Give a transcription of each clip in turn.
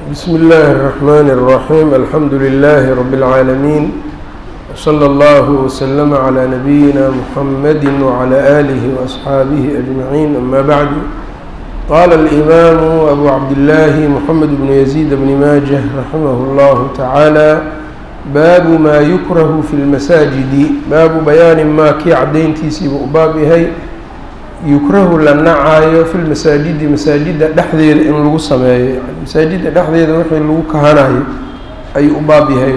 بسم الله الرحمن الرحيم الحمد لله رب العالمين وصلى الله وسلم على نبينا محمد وعلى آله وأصحابه أجمعين أما بعد قال الإمام أبو عبد الله محمد بن يزيد بن ماجه رحمه الله تعالى baabu maa yukrahu fi lmasaajidi baabu bayaani maa kii cadayntiisiiba u baab yahay yukrahu la nacaayo fi lmasaajidi masaajida dhexdeeda in lagu sameeyo yani masaajida dhexdeeda wixii lagu kahanayo ayuu u baab yahay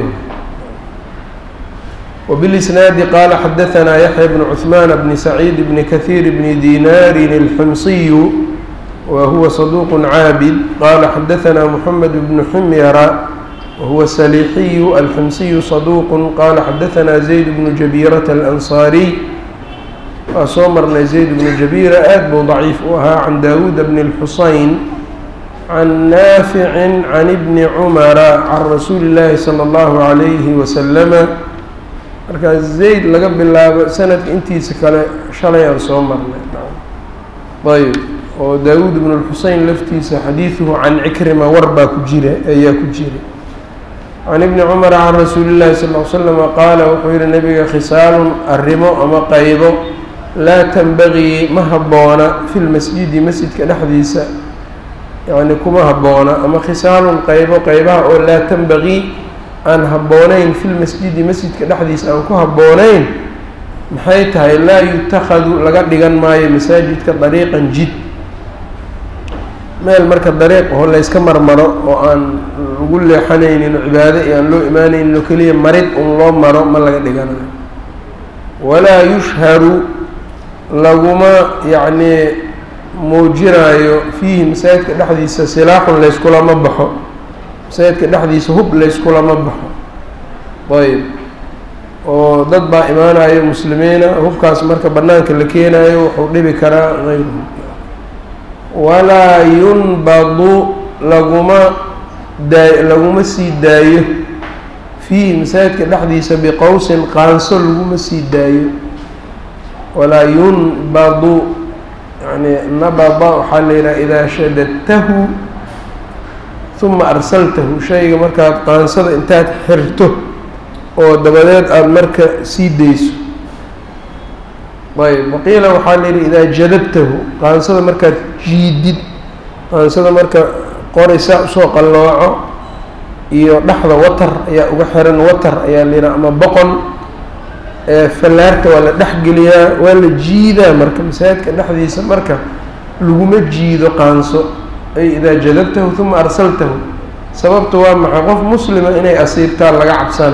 wbilisnaadi qaala xadahanaa yaxya bnu cuثmaan bni saciid bni kahiir bni dinaarin اlximsiyu wa huwa saduuq caabid qaala xadahanaa moxamed bnu ximyara whuwa saliixiyu alximsiyu saduuqu qaala xadahanaa zayd bnu jabiirata alansaariy waa soo marnay zayd bnu jabiira aad buu daciif u ahaa can daawuuda bni اlxusayn can naaficin can ibni cumara can rasuuli illaahi sala allahu calayhi wasalama markaa zayd laga bilaabo sanadka intiisa kale shalay aan soo marnay ayb oo daawuud bnu lxuseyn laftiisa xadiiduhu can cikrima war baa ku jira ayaa ku jira can ibni cumara can rasuuli llahi sal l slama qaala wuxuu yihi nabiga khisaalun arrimo ama qaybo laa tanbagii ma habboona fi lmasjidi masjidka dhexdiisa yani kuma habboona ama khisaalun qaybo qaybaha oo laa tanbagii aan habboonayn fi lmasjidi masjidka dhexdiisa aan ku habboonayn maxay tahay laa yutakhadu laga dhigan maayo masaajidka dariiqan jid meel marka dariiq oo layska marmaro oo aan lagu leexanaynin oo cibaado iyo aan loo imaanaynin oo keliya marid un loo maro ma laga dhiganayo walaa yushharu laguma yacnii muujinaayo fiihi masaajidka dhexdiisa silaaxun layskulama baxo masaajidka dhexdiisa hub layskulama baxo ayb oo dad baa imaanayo muslimiina hubkaas marka bannaanka la keenayo wuxuu dhibi karaa hayruhu walaa yunbadu laguma daa laguma sii daayo fiihi masaajidka dhexdiisa biqowsin qaanso laguma sii daayo walaa yunbadu yani nabada waxaa la yidhaha idaa shadadtahu huma arsaltahu shayga markaad qaansada intaad xirto oo dabadeed aada marka sii dayso ayb waqiila waxaa la yidhi idaa jadabtahu qaansada markaad jiidid qaansada marka qoraysaa usoo qallooco iyo dhexda watar ayaa uga xiran watar ayaa la yidhaha ama boqon fallaarta waa la dhexgeliyaa waa la jiidaa marka masaajidka dhexdiisa marka laguma jiido qaanso ay idaa jadabtahu huma arsaltahu sababta waa maxay qof muslima inay asiibtaan laga cabsana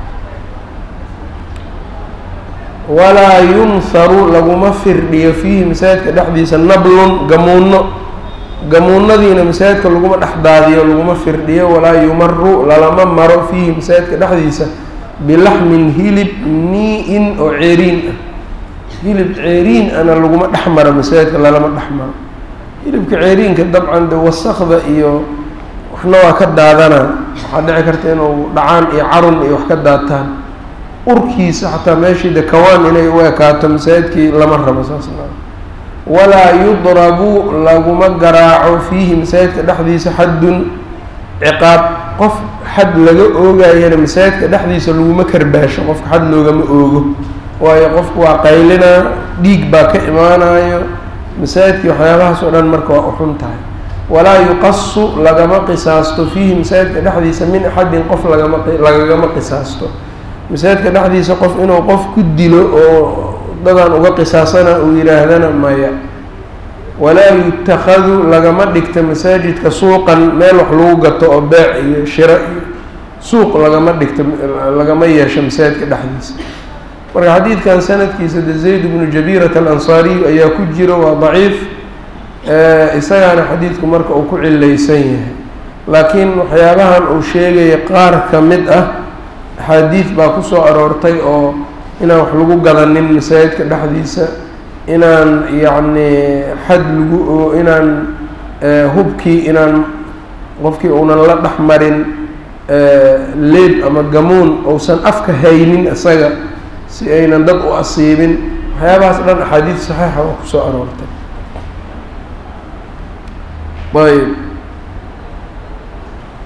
walaa yunharu laguma firdhiyo fiihi masaajidka dhexdiisa nablun gamuuno gamuunadiina masaajidka laguma dhex daadiyo laguma firdhiyo walaa yumaru lalama maro fiihi masaajidka dhexdiisa bilaxmin hilib nii-in oo ceeriin ah hilib ceeriin ana laguma dhex maro masaajidka lalama dhex maro hilibka ceeriinka dabcan de wasakda iyo waxna waa ka daadana waxaa dhici karta inuu dhacaan iyo carun iyo wax ka daataan urkiisa xataa meeshii de kawaan inay u ekaato masaajidkii lama rabo saas walaa yudrabu laguma garaaco fiihi masaajidka dhexdiisa xaddun ciqaab qof xad laga oogayana masaajidka dhexdiisa laguma karbaasho qofka xad loogama oogo waayo qofku waa qaylinaa dhiig baa ka imaanayo masaajidkii waxyaabahaas oo dhan marka waa uxun tahay walaa yuqasu lagama qisaasto fiihi masaajidka dhexdiisa min axadin qof lagama lagagama qisaasto masaajidka dhexdiisa qof inuu qof ku dilo oo dadaan uga qisaasana uu yidhaahdana maya walaa yutakhadu lagama dhigta masaajidka suuqan meel wax lagu gato oo beec iyo shiro iyo suuq lagama dhigta lagama yeesho masaajidka dhexdiisa marka xadiidkan sanadkiisa de zayd bnu jabiirat alansaariy ayaa ku jiro waa daciif isagaana xadiidku marka uu ku cilaysan yahay laakiin waxyaabahan uu sheegaya qaar ka mid ah axaadiid baa ku soo aroortay oo inaan wax lagu gadanin masaajidka dhexdiisa inaan yacni xad lagu oo inaan hubkii inaan qofkii uunan la dhex marin leeb ama gamuun uusan afka haynin isaga si aynan dad u asiibin waxyaabahaas dhan axaadiid saxiixa oo kusoo aroortay ayb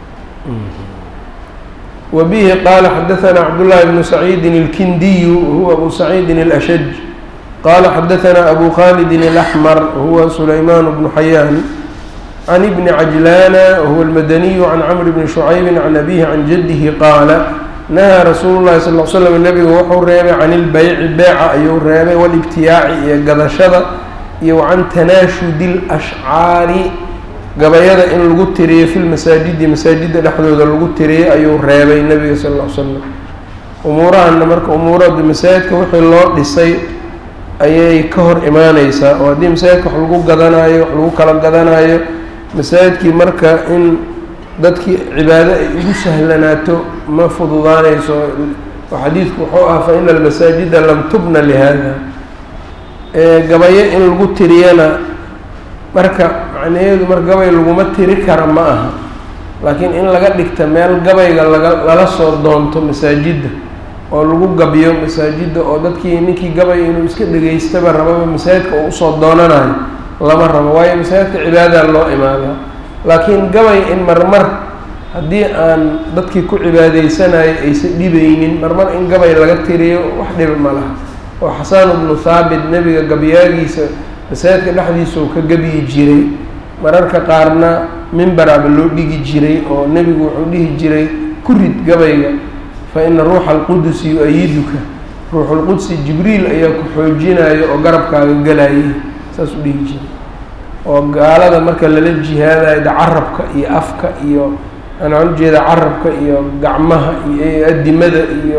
وبه qال xdثnا cبداللh بن سعيid الkنdiy whuwa أbو سعيid الأشج qال xdثnا أbو khالد الأحmر whuwa سليمان بن حyان عن بن عجلان wهو المdني عن cمر بن شhعyب عن أbيه عن جده qاaل نهى رsuuل الlahi صلى اه sلم نبgu wuxuu reebay can الbyci beeca ayuu reebay واlاbtiyaaci iyo gadashada iyo وcan تanaashudi الأشcاari gabayada in lagu tiriyo fi lmasaajidi masaajidda dhexdooda lagu tiriyey ayuu reebay nebiga sal ll ly slam umuurahana marka umuurada masaajidka wixii loo dhisay ayay ka hor imaaneysaa oo haddii masaajidka wax lagu gadanayo wax lagu kala gadanayo masaajidkii marka in dadkii cibaado ay ugu sahlanaato ma fududaaneyso oo xadiidku wuxuu ah fa ina almasaajida lam tubna lihada gabayo in lagu tiriyana marka macnaheedu mar gabay laguma tiri kara ma aha laakiin in laga dhigta meel gabayga laga lala soo doonto masaajidda oo lagu gabiyo masaajidda oo dadkii ninkii gabay inuu iska dhegaystaba rababa masaajidka uu usoo doonanayo lama rabo waayo masaajidka cibaadaha loo imaadaa laakiin gabay in marmar haddii aan dadkii ku cibaadeysanayay aysan dhibaynin marmar in gabay laga tiriyo wax dhiba ma laha oo xasaan ibnu thaabit nebiga gabyaagiisa masaajidka dhexdiisa uu ka gebyi jiray mararka qaarna mimbaraaba loo dhigi jiray oo nebigu wuxuu dhihi jiray ku rid gabayga fa ina ruuxa alqudusi yu-ayiduka ruuxulqudsi jibriil ayaa ku xoojinayo oo garabkaaga galayay saas u dhihi jiray oo gaalada marka lala jihaadayo da carabka iyo afka iyo anaan ujeeda carabka iyo gacmaha iyo adimada iyo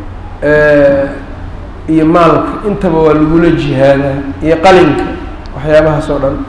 iyo maalka intaba waa lagula jihaadaa iyo qalinka waxyaabahaas oo dhan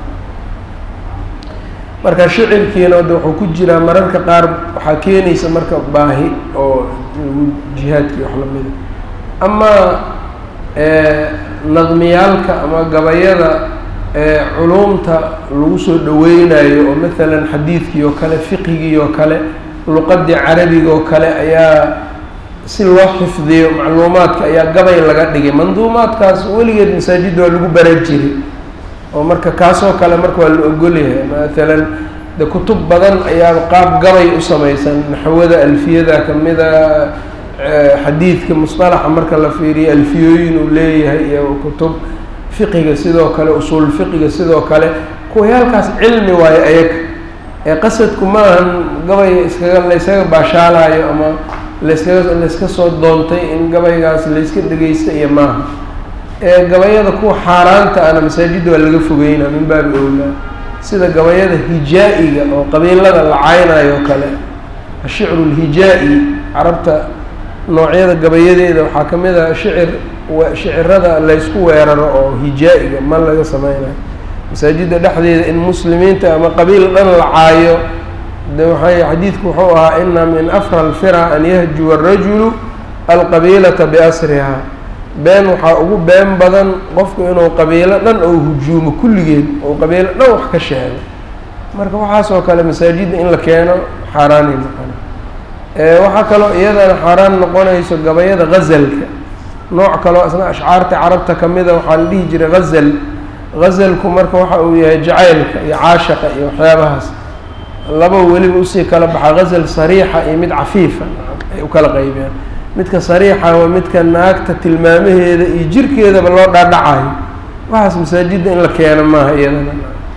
marka shicirkiina de wuxuu ku jiraa mararka qaar waxaa keenaysa marka baahi oo jihaadkii wax lamida amaa nadmiyaalka ama gabayada culumta lagu soo dhaweynayo oo maalan xadiidkii oo kale fiqigii oo kale luqadii carabiga oo kale ayaa si loo xifdiyo macluumaadka ayaa gabay laga dhigay manduumaadkaas weligeed masaajidda waa lagu bara jiray oo marka kaasoo kale marka waa la ogolyahay maalan de kutub badan ayaa qaab gabay u samaysan naxwada alfiyada kamida xadiidka musطalaxa marka la fiiriyo alfiyooyin uu leeyahay iyo kutub fiqiga sidoo kale usuul fiqiga sidoo kale kuwayaalkaas cilmi waayo ayaga ee qasadku maahan gabay iskaga layskaga baashaalayo ama layskaga layska soo doontay in gabaygaas layska dhegeysta iyo maaha ee gabayada kuwa xaaraanta ana masaajidda waa laga fogeynaa min baabi owlaa sida gabayada hijaa-iga oo qabiilada la caynayo o kale ashicru lhijaa-i carabta noocyada gabayadeeda waxaa ka mid ah shicir shicirada laysku weeraro oo hijaa-iga ma laga sameynayo masaajidda dhexdeeda in muslimiinta ama qabiil dhan la caayo de waxay xadiidku wuxuu ahaa ina min afra alfira an yahjuwa arajulu alqabiilata biasriha been waxaa ugu been badan qofku inuu qabiilo dhan ou hujuumo kulligeed ou qabiilo dhan wax ka sheego marka waxaas oo kale masaajidda in la keeno xaaraanay noqona waxaa kaloo iyadana xaaraan noqonayso gabayada gazalka nooc kaloo isna ashcaarta carabta kamida waxaa la dhihi jiray gazal gazalku marka waxa uu yahay jacaylka iyo caashaqa iyo waxyaabahaas laba weliba usii kala baxa gazal sariixa iyo mid cafiifa ay u kala qaybiyaan midka sariixa waa midka naagta tilmaamaheeda iyo jirkeedaba loo dhaadhacayo waxaas masaajidda in la keeno maaha iyadana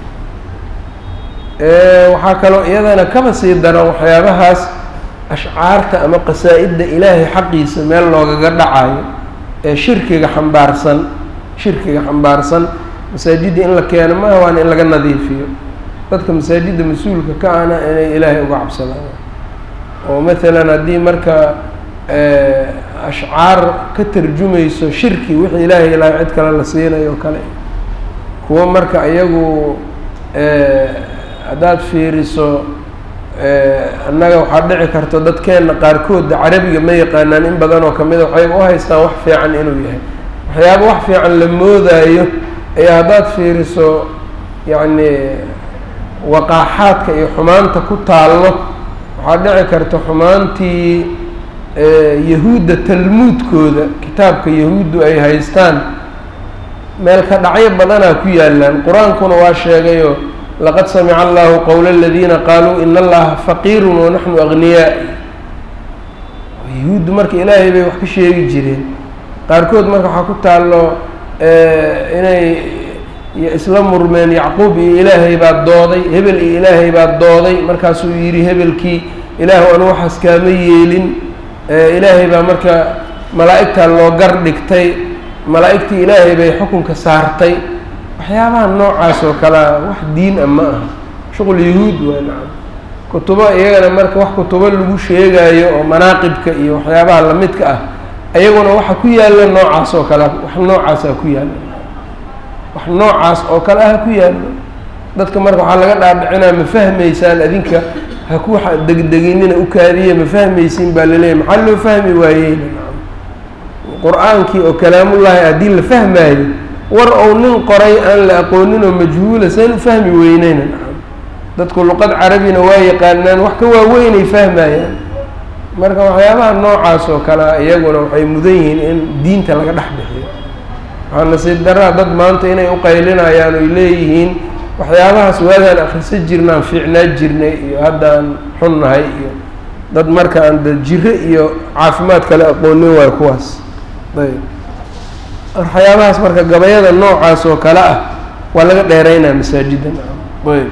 waxaa kaloo iyadana kaba sii daran waxyaabahaas ashcaarta ama qasaa-idda ilaahay xaqiisa meel loogaga dhacayo ee shirkiga xambaarsan shirkiga xambaarsan masaajidda in la keeno maaha waana in laga nadiifiyo dadka masaajidda mas-uulka ka ana inay ilaahay uga cabsadaan oo maalan haddii marka ashcaar ka tarjumayso shirki wixii ilaahay ilaahay cid kale la siinayo o kale kuwo marka iyagu haddaad fiiriso annaga waxaa dhici karto dadkeenna qaarkooda carabiga ma yaqaanaan in badan oo kamida waxay u haystaan wax fiican inuu yahay waxyaaba wax fiican la moodaayo ayaa haddaad fiiriso yacni waqaaxaadka iyo xumaanta ku taallo waxaa dhici karta xumaantii yahuudda talmuudkooda kitaabka yahuuddu ay haystaan meel ka dhacyo badanaa ku yaalaan qur-aankuna waa sheegayo laqad samica allahu qowla aladiina qaaluu ina allaha faqiirun wanaxnu agniyaa yuhuuddu marka ilaahay bay wax ka sheegi jireen qaarkood marka waxaa ku taallo inay isla murmeen yacquub iyo ilaahay baa dooday hebel iyo ilaahay baa dooday markaasuu yidhi hebelkii ilaahu anu waxaas kaama yeelin ilaahay baa marka malaa'igtaa loo gar dhigtay malaa'igtii ilaahay bay xukunka saartay waxyaabaha noocaas oo kalea wax diin ah ma aha shuqul yahuud waa nacam kutubo iyagana marka wax kutubo lagu sheegayo oo manaaqibka iyo waxyaabaha lamidka ah iyaguna waxa ku yaalla noocaas oo kale wax noocaasa ku yaalla wax noocaas oo kale ah ku yaalla dadka marka waxaa laga dhaadhicinaa ma fahmaysaan adinka ha ku degdeginina u kaadiya ma fahmaysiin baa laleeyahy maxaa loo fahmi waayeyna qur-aankii oo kalaamullaahi haddii la fahmaayo war ou nin qoray aan la aqoonin oo majhuula saan u fahmi weyneyna nacam dadku luqad carabina waa yaqaanaan wax ka waaweynay fahmayaan marka waxyaabaha noocaas oo kalea iyaguna waxay mudan yihiin in diinta laga dhex bixiyo waxaa nasiib daraa dad maanta inay u qaylinayaan oy leeyihiin waxyaabahaas waagaan akhrisan jirnaan fiicnaa jirnay iyo haddaan xunnahay iyo dad marka aan da jiro iyo caafimaad kale aqoonin waayo kuwaas ayb waxyaabahaas marka gabayada noocaas oo kale ah waa laga dheereynaa masaajidda ayb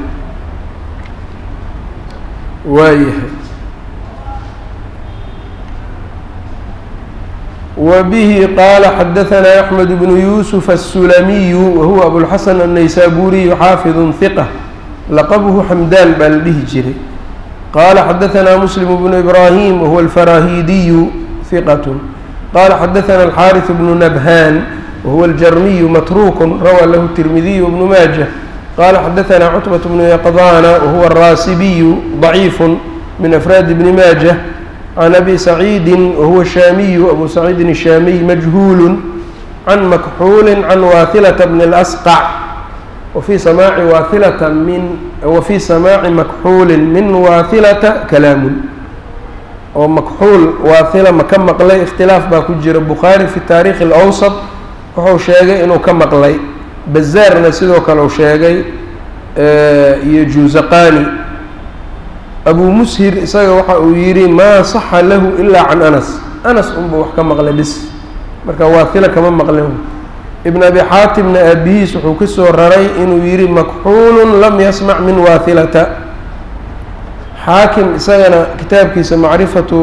waayahay وبه qال xdثnا أحمد بن يوسف السلمي وهو أبوالحسن النيسابوري xاaفظ ثقة لqبه حمdان baa la dhihi jiray qال xdثnا مسلم بن إبراهيم وهو الفراهيدي ثقة qال xdثnا الحارث بن نبهان وهو الجرمي متروك روى له الترمذي وابن ماجه qال xdثnا cتبة بن يقظان وهو الراسبي ضعيف من أفrاad بن ماجه عن أbي سعيد وهو الشhاmي أbو سعيد الشhاmي مجهuل عن مكحuل عن واثلة بن الأسقع وفي سماع واثلة من وفي سماع مكحuل من واثلة كلاaم oo مكحuل waaثلة ma ka maqlay اkhtiلاaf baa ku jira bخاarي في تاريخ الأوسط wuxuu sheegay inuu ka maqlay bazaarna sidoo kale u sheegay iyo juzaqani abu mushir isaga waxa uu yidhi maa saxa lahu ilaa can anas anas unba wax ka maqlay bis marka waathila kama maqlin ibn abi xaatimna aabihiis wuxuu ka soo raray inuu yidhi makxuulun lam yasmac min waathilata xaakim isagana kitaabkiisa macrifatu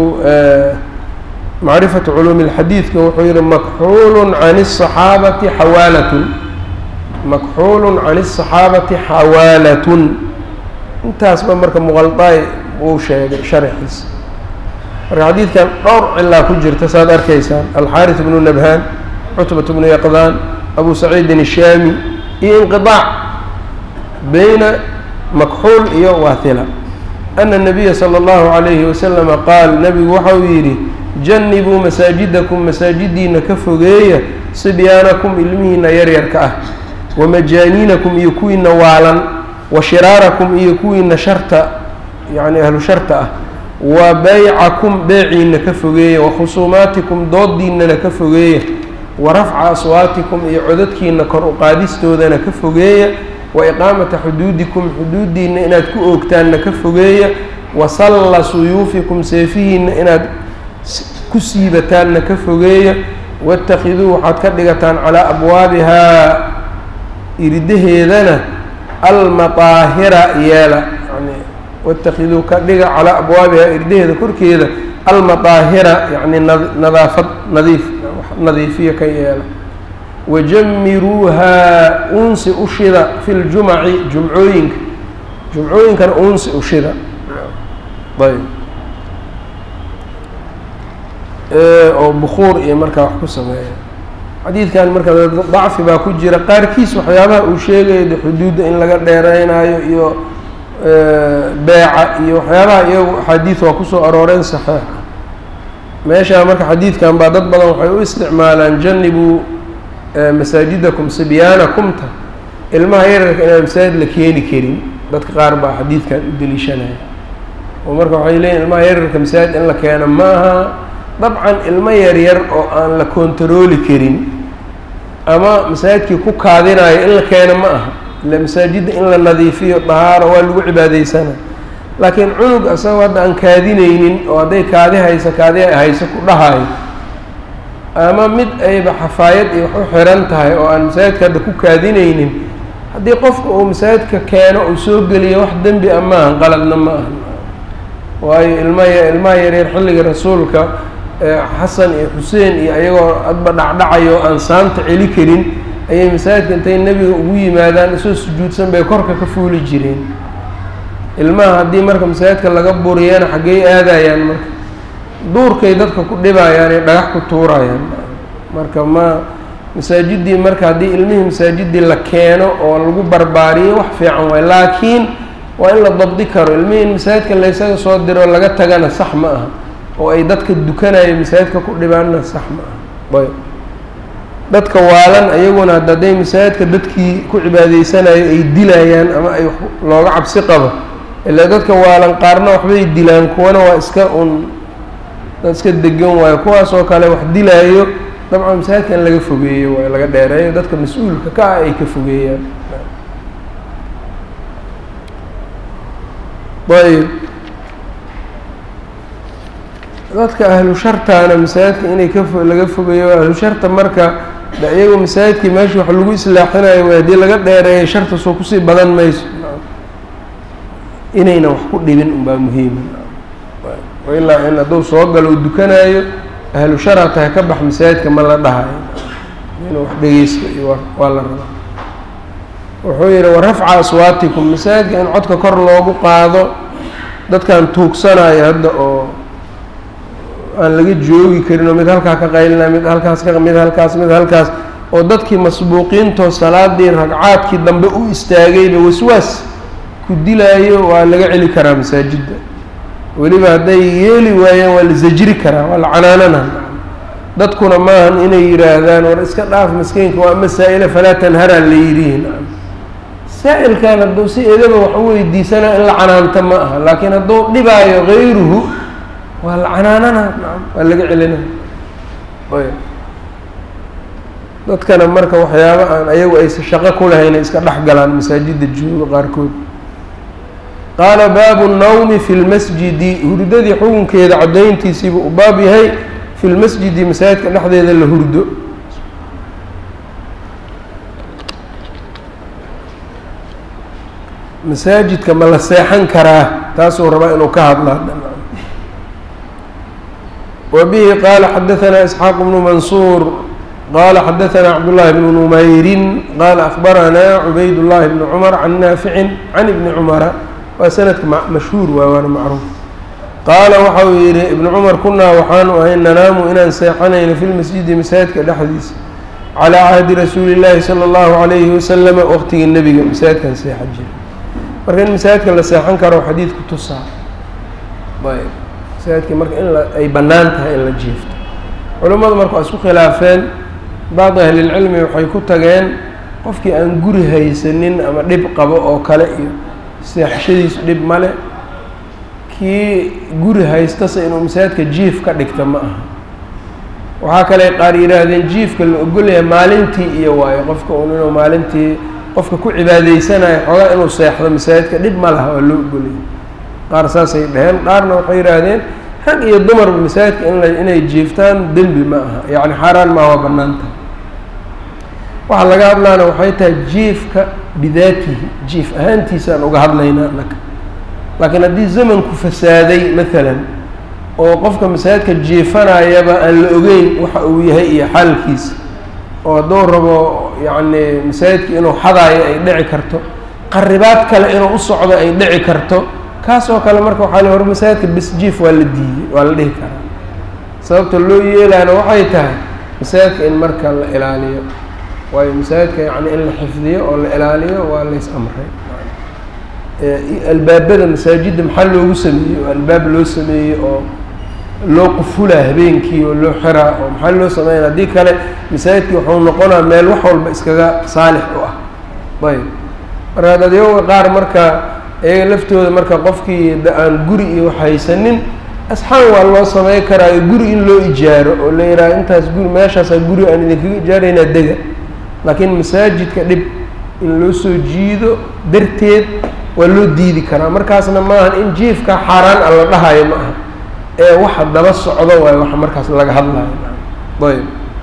macrifatu culuumi اlxadiidka wuxuu yihi makxuulun can الصaxaabati xawaalatun makxuulun can الصaxaabati xawaalatun intaasba marka muqaldaay uu sheegay sharxiisa marka xadiidkan dhowr cilaa ku jirta saad arkaysaan alxaariث bnu nabhaan cutbat bnu yaqdaan abu saciidin الshaami iyo inqiطaac beyna makxuul iyo waathila ana الnabiya salى اllahu عalayhi waslama qaal nabigu waxa uu yidhi janibuu masaajidakum masaajidiina ka fogeeya sibyaanakum ilmihiina yaryarka ah wamajaaniinakum iyo kuwiina waalan wa shiraarakum iyo kuwiina sharta yacni ahlu sharta ah wa baycakum beeciina ka fogeeya wa khusuumaatikum doodiinana ka fogeeya wa rafca aswaatikum iyo codadkiina kor u qaadistoodana ka fogeeya wa iqaamata xuduudikum xuduudiina inaad ku oogtaanna ka fogeeya wa salla suyuufikum seefihiina inaad ku siibataanna ka fogeeya waاtakiduu waxaad ka dhigataan calaa abwaabihaa iridaheedana almaaahira yeela yani watakiduu ka dhiga calaa abwaabihaa iridaheeda korkeeda almaaahira yani nadaafad nadiif nadiifiya ka yeela wajamiruuhaa unsi ushida fi ljumaci jumcooyinka jumcooyinkana unsi ushida ayb oo bukuur iyo markaa wax ku sameeya xadiidkan marka dacfi baa ku jira qaarkiis waxyaabaha uu sheegayo de xuduudda in laga dheereynayo iyo beeca iyo waxyaabaha iyagu axaadiid waa kusoo arooreen saxeix meeshaa marka xadiidkan baa dad badan waxay u isticmaalaan janibuu masaajidakum sibyaanakumta ilmaha yararka inaan masaajid la keeni karin dadka qaar baa xadiidkan u deliishanaya oo marka waxay leeyihin ilmaha yararka masaajid in la keeno ma aha dabcan ilmo yaryar oo aan la kontarooli karin ama masaajidkii ku kaadinayo in la keeno ma aha ila masaajidda in la nadiifiyo dahaaro waa lagu cibaadaysana laakiin cunug asagoo hadda aan kaadinaynin oo hadday kaadi hayso kaadi hayso ku dhahayo ama mid ayba xafaayad iyo wax u xiran tahay oo aan masaajidka hadda ku kaadinaynin haddii qofka uu masaajidka keeno uu soo geliyo wax dembi a maahan qaladna ma aha waayo ilmaya ilmaha yareer xilliga rasuulka xasan iyo xuseen iyo ayagoo adba dhacdhacayo aan saanta celi karin ayay masaajidka intay nebiga ugu yimaadaan isoo sujuudsan bay korka ka fuuli jireen ilmaha haddii marka masaajidka laga buriyana xaggey aadayaan marka duurkay dadka ku dhibayaan ee dhagax ku tuurayaan marka ma masaajiddii marka haddii ilmihii masaajiddii la keeno oo lagu barbaariyo wax fiican waay laakiin waa in la dabdi karo ilmihii in masaajidka laysaga soo diro laga tagana sax ma aha oo ay dadka dukanayo masaajidka ku dhibaanna sax ma aha ayb dadka waalan ayaguna hadday masaajidka dadkii ku cibaadaysanayo ay dilayaan ama ay looga cabsi qabo ilaa dadka waalan qaarna waxbay dilaan kuwana waa iska un dad iska degan waayo kuwaas oo kale wax dilaayo dabcan masaajidka in laga fogeeyo waayo laga dheereeyo dadka mas-uulka ka ah ay ka fogeeyaan ayb dadka ahlu shartaana masaajidka inay ka fo laga fogeeyo ahlu sharta marka de iyagu masaajidkii meesha wax lagu islaaxinayo way haddii laga dheereeyo sharta soo kusii badan mayso inayna wax ku dhibin unbaa muhiima ilaa in hadduu soo galo u dukanaayo ahlu shara tahay ka bax masaajidka ma la dhahayo inuu wax dhegeysto iyo waa la rabaa wuxuu yihi warafca aswaatikum masaajidka in codka kor loogu qaado dadkan tuugsanayo hadda oo aan laga joogi karin oo mid halkaa ka qaylina mid halkaas ka mid halkaas mid halkaas oo dadkii masbuuqiintoo salaadii ragcaadkii dambe u istaagayba waswaas ku dilaayo waa laga celi karaa masaajidda weliba hadday yeeli waayeen waa la zajri karaa waa la canaanana dadkuna maahan inay yidhaahdaan war iska dhaaf maskiinka waa masaa-ila falaa tanharaa la yidhihin saa-ilkan hadduu si edaba wax u weydiisanaa in la canaanta ma aha laakiin hadduu dhibaayo gayruhu waa la canaanana waa laga celina dadkana marka waxyaaba aan ayagu aysa shaqo ku lahayn iska dhex galaan masaajidda jooga qaarkood qaala baabu الnawmi fi lmasjidi hurdadii xukunkeeda caddayntiisiiba u baab yahay fi lmasjidi masaajidka dhexdeeda la hurdo masaajidka ma la seexan karaa taasuu rabaa inuu ka hadlaa wa bihi qaala xadaثana isxaaq bnu mansuur qala xadaثna cabdالlahi bnu numayrin qala akbaranaa cubayd الlahi bni cmar can naaficin can ibni cumara waa sanadka mashhuur waay waana macruuf qaala waxa uu yidhi ibnu cumar kunaa waxaanu ahay nanaamu inaan seexanayno fi lmasjidi masaajidka dhexdiisa calaa cahdi rasuuli llaahi sala allahu calayhi wasalama waqtigii nebiga masaajidkan seexan jira marka in masaajidka la seexan karo xadiidku tusaa ayb masaajidkii marka in ay bannaan tahay in la jiifto culammadu marka waa isku khilaafeen bacdi ahlilcilmi waxay ku tageen qofkii aan guri haysanin ama dhib qabo oo kale iyo seexashadiisu dhib male kii guri haystase inuu masaajidka jiif ka dhigta ma aha waxaa kale qaar yidhaahdeen jiifka la ogolyahay maalintii iyo waayo qofka un inuu maalintii qofka ku cibaadaysanayo xoogaa inuu seexdo masaajidka dhib ma laha waa loo ogolyahay qaar saasay dheheen qaarna waxay yidhaahdeen rag iyo dumarba masaajidka in inay jiiftaan dembi ma aha yacni xaaraan maa waa bannaan tahay waxaa laga hadlaana waxay tahay jiifka bidaatihi jiif ahaantiisaan uga hadlaynaa anaka laakiin haddii zamanku fasaaday maalan oo qofka masaajidka jiifanayaba aan la ogeyn waxa uu yahay iyo xaalkiisa oo hadduu rabo yacni masaajidka inuu xadaayo ay dhici karto qaribaad kale inuu u socdo ay dhici karto kaas oo kale marka waxaa la hor masaajidka bis jiif waa la diiyey waa la dhihi karaa sababta loo yeelaana waxay tahay masaajidka in marka la ilaaliyo waayo masaajidka yacni in la xifdiyo oo la ilaaliyo waa lays amray albaabada masaajidda maxaa loogu sameeyey oo albaab loo sameeyey oo loo qufulaa habeenkii oo loo xiraa oo maxaa loo sameynaya haddii kale masaajidkii wuxuu noqonaa meel wax walba iskaga saalix u ah ayb marka dadyaga qaar marka iyaga laftooda marka qofkii aan guri iyo wax haysanin asxaan waa loo samey karaayo guri in loo ijaaro oo la yidhaha intaas guri meeshaasaa guri aan idinkaga ijaaraynaa dega laakiin masaajidka dhib in loo soo jiido darteed waa loo diidi karaa markaasna maahan in jiifka xaaraan a la dhahayo ma aha ee waxa daba socdo waayo waxa markaas laga hadlayo ayb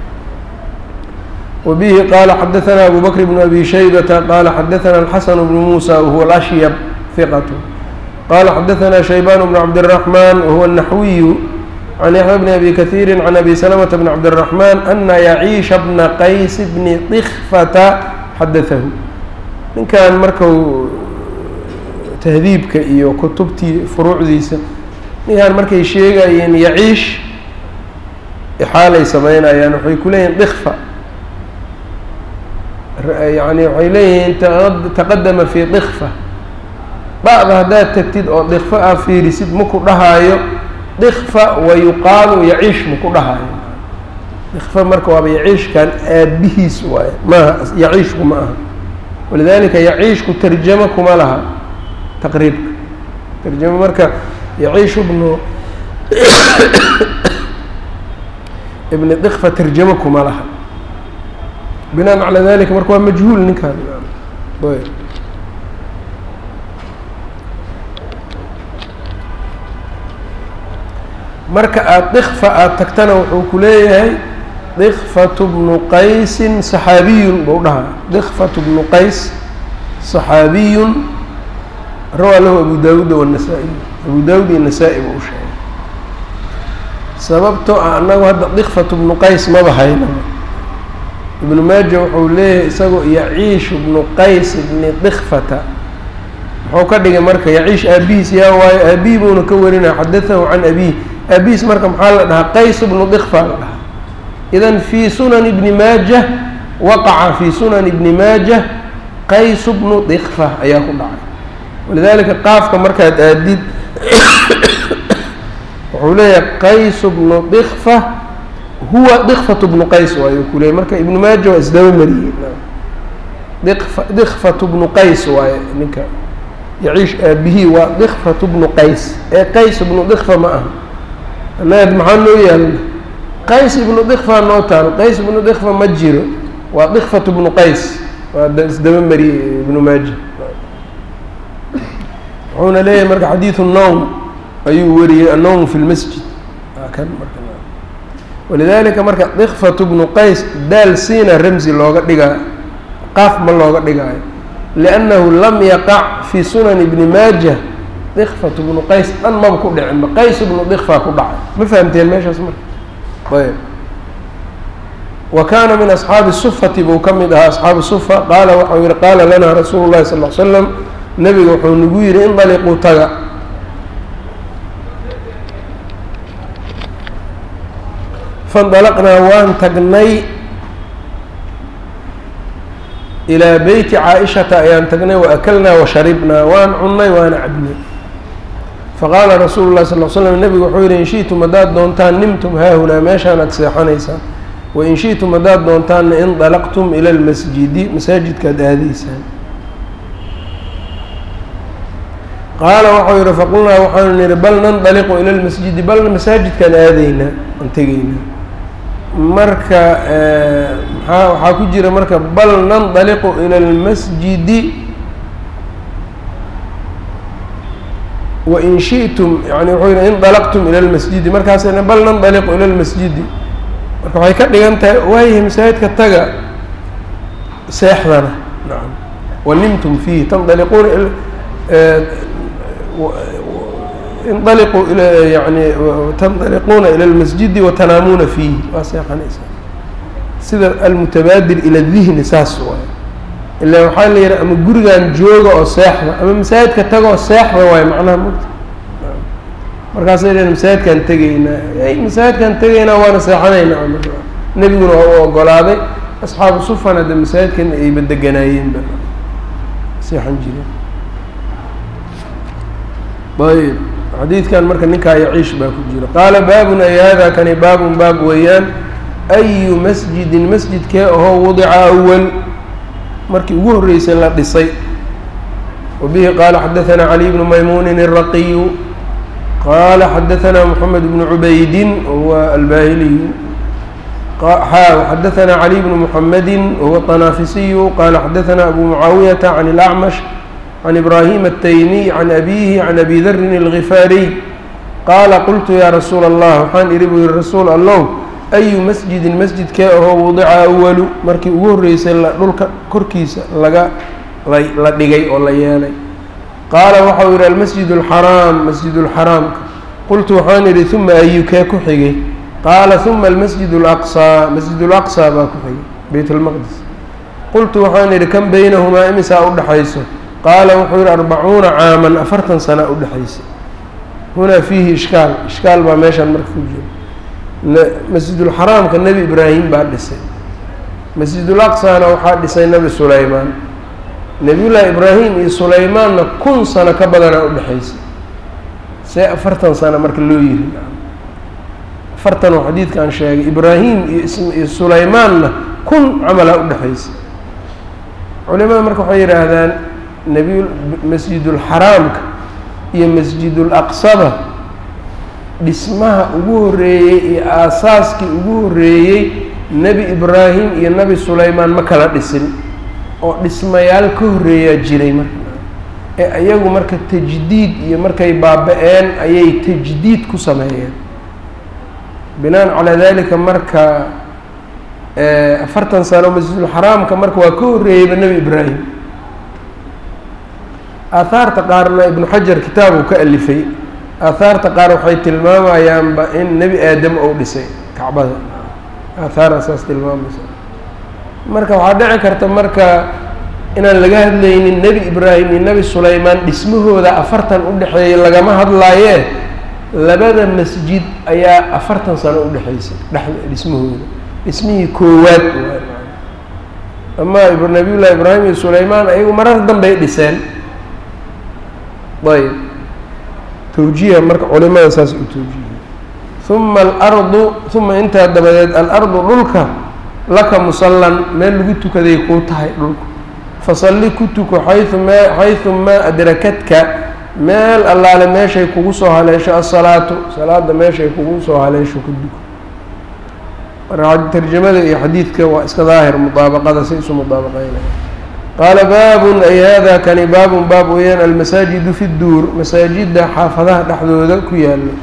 وبه qال xdثnا أbو بكر بن أbي شhيبة qال xdثnا الحسن بن موسى وهو الأشyب ثقة qال xdثnا شhيبان بن عبد الرحمن وهو النحوي عن يحيى بن أbي كثير عن أbي سلمة بن عبد الرحمن أنa يعيiش بن qays بن طkفة xdثه ninkan marku تhdiibka iyo kutubtii furuucdiisa ninkan markay sheegayeen yaciish xaalay sameynayaan waxay ku leeyihin dkفة yani waxay leeyihiin taqadama fi dikfa ba'da haddaad tagtid oo dikfa ah fiirisid maku dhahaayo dikfa wa yuqaalu yaciish maku dhahaayo dikfa marka waaba yaciishkan aabihiis waaye maaha yaciishku ma aha walidalika yaciishku tarjamo kuma laha taqriibka tarjamo marka yaciish ibnu ibni dikfa tarjamo kuma laha binaan calى dalika marka waa majhuul ninkan marka aada dikfa aada tagtana wuxuu ku leeyahay dikfatu bnu qaysin saxaabiyun bau dhahaa dikfatu bnu qays صaxaabiyun rawaa lahu abu daawuuda wالnasaa-iy abu daawud iyo nasaa-i buu sheegay sababtoo ah annagu hadda dikfatu bnu qays maba hayna ibnu maaja wuxuu leeyahay isagoo yaciishu bnu qays bni dikfata muxuu ka dhigay marka yaciish aabihiis yaa waayo aabihi buuna ka warinaya xadatahu can abihi aabihiis marka maxaa la dhahaa qays bnu dikfa la dhahaa idan fii sunan ibni maaja waqaca fii sunan ibni maaja qays bnu dikfa ayaa ku dhacay walidalika qaafka markaad aadid wuxuu leeyahay qays bnu dikfa huwa dikfatu bnu qays waayo ku leeyay marka ibnu maaja waa isdaba mariyey dikfa dikfatu bnu qays waaye ninka yaciish aabihii waa dikfatu bnu qays ee qays ibnu dikfa ma aha anaad maxaa noo yaalna qays ibnu dikfa noo taalo qays ibnu dikfa ma jiro waa dikfatu bnu qays waa isdaba mariyey ibnu maaja wuxuuna leeyahay marka xadiidu nowm ayuu wariyey annowm fi lmasjid kan marka walidalika marka dikfatu bnu qays daal siina ramsi looga dhigaa qaaf ma looga dhigaayo liannahu lam yaqac fi sunan ibni maaja dikfatu bnu qays dhan maba ku dhicinba qays bnu dikfa ku dhacay ma fahamteen meeshaas marka ayb wa kaana min asxaabi sufati buu ka mid ahaa asxaabu sufa qaala waxau yihi qaala lanaa rasuulu llahi sal l slam nebiga wuxuu nagu yihi indaliquu taga faindalaqnaa waan tagnay ilaa beyti caa-ishata ayaan tagnay wa akalnaa wa sharibnaa waan cunnay waana cabnay faqaala rasuulu llahi sal l slam nebigu wuxuu yihi in shi'tum haddaad doontaan nimtum haahunaa meeshaan aad seexanaysaan wain shi'tum haddaad doontaanna indalaqtum ila lmasjidi masaajidkaad aadaysaan qaala waxau yihi faqulnaa waxaanu nihi bal nandaliqu ila lmasjidi bal masaajidkaan aadaynaa aan tegaynaa marka maa waxaa ku jira marka bal nandaliqu ila اlmasjidi wain shiئtum yani wuxuu yihi indalaqtum ila اlmasjidi markaasna bal nandaliqu ila اlmasjidi marka waxay ka dhigan tahay waayahay masaajidka taga seexdana naam wanimtum fiihi tandaliquuna indaliquu ila yani tandaliquuna ila lmasjidi watanaamuuna fiihi waa seexanaysaa sida almutabaadir ila dihni saas waay ila waxaa la yihi ama gurigan jooga oo seexda ama masaajidka taga oo seexda waayo macnaha mugta markaasay dheen masaajidkaan tegaynaa ay masaajidkaan tegaynaa waana seexanaynaa nebiguna waa u ogolaaday asxaabu sufan hadda masaajidkan ayba deganaayeenba seexan jireen ayb xadiidkan marka ninkaa yaciish baa ku jira qaala baabun ay hada kani baabun baab weeyaan ayu masjidin masjidkee ahoo wadica awal markii ugu horreysay la dhisay wa bihi qaala xadaثana cali bnu maymuunin الraqiyu qaala xadaثana moxamed bnu cubaydin huwa albahiliyu xadaثna clي بن mحamedi whuwa طناafisiyu qala xadaثna abu mucaawiyaةa عan الأcmaش عan إbrahim التaymiي عan abihi عan abi dri الغifaariي qaala qultu ya rasuula الlah waxaan ihi buu yihi rasuul allow أyu masjidin masjidkee ahoo wadica awalu markii ugu horreysay dhulka korkiisa laga la dhigay oo la yeelay qaala waxau yihi almasjid الxaraam masjid الxaraamka qultu waxaan idhi ثuma ayu kee ku xigay qaala ثuma almasjid اlأqصىa masjid اlأqصىa baa ku xigay beyt اlmaqdis qultu waxaan idhi kan beynahumaa imisaa udhexayso qaala wuxuu yihi arbacuuna caaman afartan sana udhexaysa hunaa fiihi ishkaal ishkaal baa meeshaan marka ku jiro masjidulxaraamka nebi ibraahim baa dhisay masjidulaqsana waxaa dhisay nebi sulaymaan nebiyullaahi ibraahim iyo sulaymaanna kun sano ka badanaa udhexaysa see afartan sano marka loo yiri afartan oo xadiidka aan sheegay ibraahim iyo sulaymaanna kun camalaa udhexaysa culimada marka waxay yidhaahdaan nebiy masjidulxaraamka iyo masjidulaqsaba dhismaha ugu horreeyey iyo aasaaskii ugu horreeyey nebi ibraahim iyo nebi sulaymaan ma kala dhisin oo dhismayaal ka horreeyaa jiray marka ee iyagu marka tajdiid iyo markay baaba-een ayay tajdiid ku sameeyeen binaan calaa dalika marka afartan sano masjidulxaraamka marka waa ka horreeyeyba nebi ibraahim aahaarta qaarna ibnu xajar kitaab uu ka alifay aahaarta qaar waxay tilmaamayaanba in nebi aadam ou dhisay kacbada aahaar saas tilmaamaysa marka waxaa dhici karta marka inaan laga hadlaynin nebi ibraahim iyo nebi sulaymaan dhismahooda afartan udhexeeyay lagama hadlaayee labada masjid ayaa afartan sano udhexaysay dhex dhismahooda dhismihii koowaad ama nabiyullahi ibraahim iyo sulaymaan ayagu marar danbay dhiseen ayb tawjiiha marka culimada saas u tawjiihiy uma alardu uma intaa dabadeed alardu dhulka laka musallan meel lagu tukaday kuu tahay dhulku fasalli ku tuko xayu ma xaysu maa adrakadka meel allaale meeshay kugu soo haleesho asalaatu salaada meeshay kugu soo haleesho ku duko marka tarjamada iyo xadiidka waa iska daahir mudaabaqada si isu mudaabaqeynaya qaala baabun ay hada kani baabun baab weeyaan almasaajidu fi duur masaajidda xaafadaha dhexdooda ku yaalo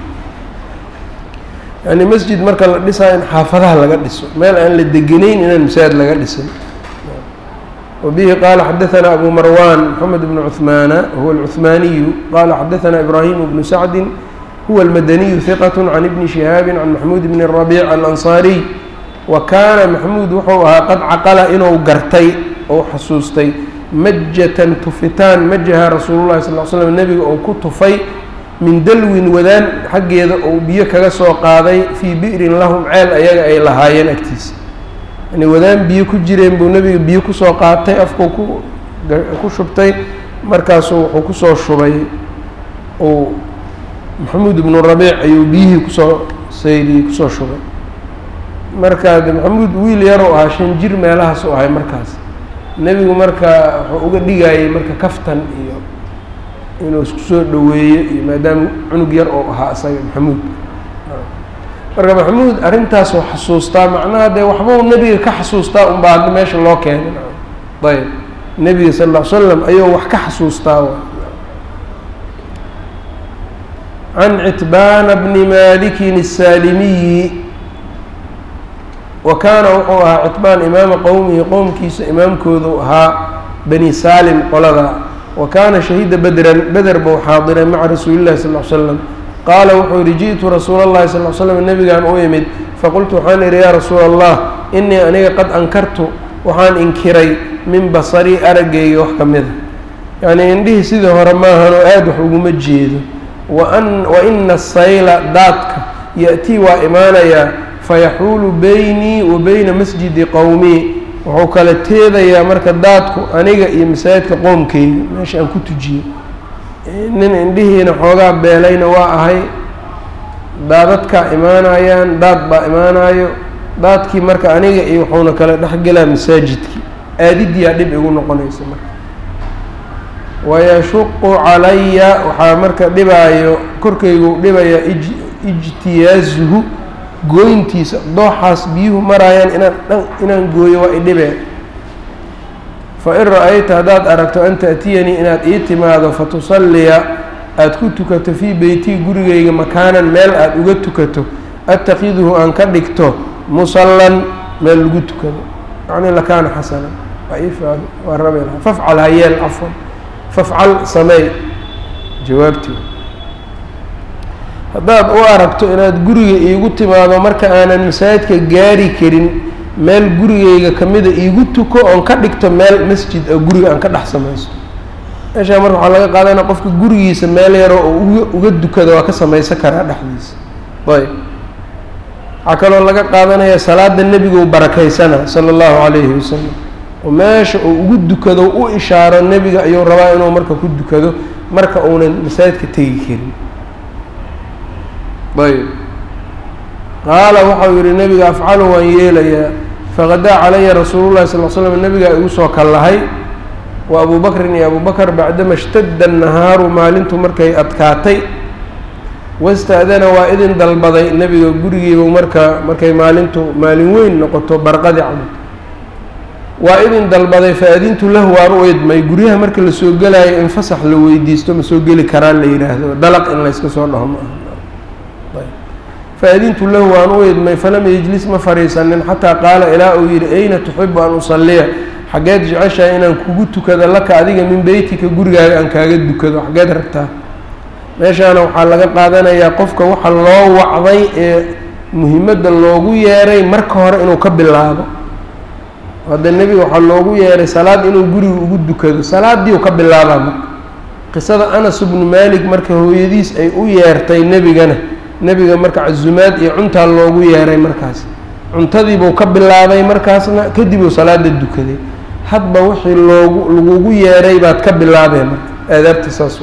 yani masjid marka la dhisaa in xaafadaha laga dhiso meel aan la degenayn inaan masaajid laga dhisin wabihi qaala xadaثana abu marwan mxamed bnu cuثmaana huwa alcuثmaaniyu qala xadaثana ibrahim bnu sacdi huwa almadaniyu hiqat can ibni shihaabi can maxmuud bni rabiic alansaariy wa kaana maxmuud wuxuu ahaa qad caqala inuu gartay ou xasuustay majatan tufitaan majaha rasuulu llahi sal l slam nebiga uu ku tufay min dalwin wadaan xaggeeda uu biyo kaga soo qaaday fii bi'rin lahum ceel ayaga ay lahaayeen agtiisa yani wadaan biyo ku jireen buu nebiga biyo kusoo qaatay afkuu ku ku shubtay markaasuu wuxuu kusoo shubay uu maxamuud ibnu rabiic ayuu biyihii kusoo sayriyey kusoo shubay markaa de maxamuud wiil yaruu ahaa shan jir meelahaas u ahay markaas nebigu marka wuxuu uga dhigayay marka kaftan iyo inuu isku soo dhoweeyo iyo maadaama cunug yar oo ahaa isaga maxamuud marka maxamuud arrintaasoo xasuustaa macnaha dee waxbau nebiga ka xasuustaa unbaa hadda meesha loo keenay ayb nebiga sal ll ly slam ayuu wax ka xasuustaa can citbaana bni malikin الsaalimiyi wa kaana wuxuu ahaa citbaan imaama qowmihi qowmkiisa imaamkoodu ahaa bani saalim qolada wa kaana shahiida bedran beder buu xaadiray maca rasuuli llahi sal l slam qaala wuxuu yihi ji'tu rasuula اllahi sal l slam nebigaan u imid faqultu waxaan idhi yaa rasuula allah inii aniga qad ankartu waxaan inkiray min basarii araggayga wax ka mida yacnii indhihii sidii hore maahanoo aada wax uguma jeedo waan wa ina sayla daadka ya-tii waa imaanayaa fayaxuulu beynii wa beyna masjidi qowmii wuxuu kala teedayaa marka daadku aniga iyo masaajidka qoomkeyga meesha aan ku tujiyo nin indhihiina xoogaa beelayna waa ahay daadadkaa imaanayaan daad baa imaanayo daadkii marka aniga iyo wuxuuna kala dhexgelaa masaajidkii aadidiyaa dhib igu noqonaysa marka wayashuqu calaya waxaa marka dhibaayo korkaygu dhibaya ijtiyaazuhu gooyntiisa dooxaas biyuhu maraayaan inaan dhan inaan gooyo waa idhibee fa in ra-ayta haddaad aragto an ta'tiyanii inaad ii timaado fa tusalliya aada ku tukato fii beytii gurigayga makaanan meel aada uga tukato attakiduhu aan ka dhigto musallan meel lagu tukado yacni lakaana xasanan waa ii faado waa rabi lahaa fafcal hayeel cafwan fafcal sameey jawaabtii haddaad u aragto inaad guriga iigu timaado marka aanan masaajidka gaari karin meel gurigayga kamida iigu tuko oon ka dhigto meel masjid a guriga aan ka dhex samaysto meeshaa marka waxaa laga qaadanaya qofka gurigiisa meel yaroo oo uga uga dukada waa ka samaysan karaa dhexdiisa ayb waxaa kaloo laga qaadanaya salaada nebigu barakaysana sala allahu calayhi wasalam oo meesha uu ugu dukado u ishaaro nebiga ayuu rabaa inuu marka ku dukado marka uunan masaajidka tegi karin ayb qaala waxau yihi nebiga afcalu waan yeelayaa faqadaa calaya rasuulu llahi sal l slam nebigaa igu soo kallahay wa abu bakrin iyo abu bakr bacdama ishtadda annahaaru maalintu markay adkaatay wasta-dana waa idin dalbaday nebiga gurigiibu marka markay maalintu maalin weyn noqoto barqadi camal waa idin dalbaday fa-adintu lahu waan u idmay guryaha marka lasoo gelaayo in fasax la weydiisto ma soo geli karaan la yidhaahdo dalaq in layska soo dhaho ma aha fa-adintu lahu waan u idmay falam yejlis ma fadhiisanin xataa qaala ilaa uu yidhi ayna tuxibu an usalliya xaggeed jeceshahay inaan kugu tukado laka adiga min beytika gurigaaga aan kaaga dukado xaggeed rabtaa meeshaana waxaa laga qaadanayaa qofka waxa loo wacday ee muhimadda loogu yeeray marka hore inuu ka bilaabo hadda nebiga waxaa loogu yeeray salaad inuu guriga ugu dukado salaadii u ka bilaabaa marka qisada anas bnu malik marka hooyadiis ay u yeertay nebigana nebiga marka casumaad iyo cuntaa loogu yeeray markaas cuntadiibuu ka bilaabay markaasna kadib uu salaada dukaday hadba wixii loogu lagugu yeeray baad ka bilaabeen marka aadaabta saas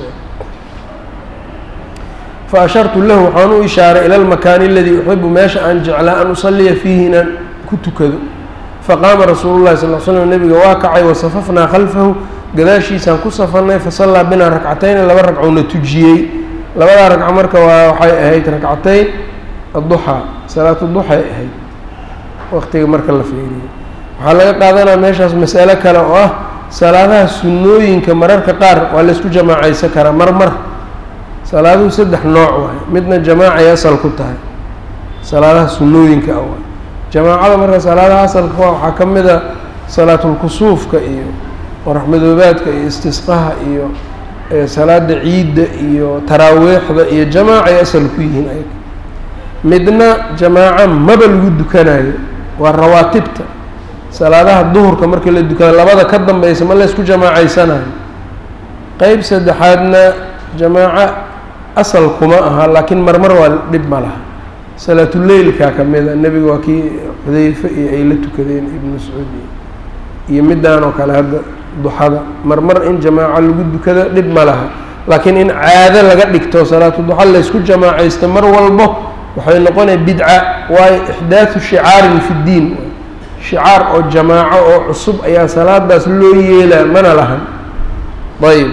fa ashartu lahu waxaan u ishaaray ila lmakaani aladii uxibu meesha aan jeclaa an usaliya fiihi inaan ku tukado faqaama rasuulu llahi sal l slam nebiga waa kacay wasafafnaa khalfahu gadaashiisaan ku safarnay fasallaa binaa ragcatayni laba ragcowna tujiyey labadaa ragco marka waa waxay ahayd ragcatayn adduxaa salaatu duxay ahayd waqtiga marka la feeriyo waxaa laga qaadanaya meeshaas mas'alo kale oo ah salaadaha sunnooyinka mararka qaar waa laysku jamaacaysan karaa mar mar salaaduhu saddex nooc waaye midna jamaacay asal ku tahay salaadaha sunnooyinka ah waay jamaacada marka salaadaha asalka waa waxaa ka mid a salaatulkusuufka iyo qoraxmadoobaadka iyo istisqaha iyo salaada ciidda iyo taraawiixda iyo jamaacay asal ku yihiin ayaga midna jamaaco maba lagu dukanayo waa rawaatibta salaadaha duhurka markii la dukado labada ka dambeysa ma laysku jamaacaysanayo qeyb saddexaadna jamaaco asal kuma aha laakiin marmar waa dhib ma laha salaatuleylka ka mid a nebiga waa kii xudeyfe iyo ay la tukadeen ibnu mascuud iyo midaan oo kale hadda duxada marmar in jamaaco lagu dukado dhib ma laha laakiin in caado laga dhigto salaatu duxa laysku jamaacaysto mar walbo waxay noqonaya bidca waayo ixdaathu shicaarin fi ddiin shicaar oo jamaaco oo cusub ayaa salaadaas loo yeelaa mana lahan ayb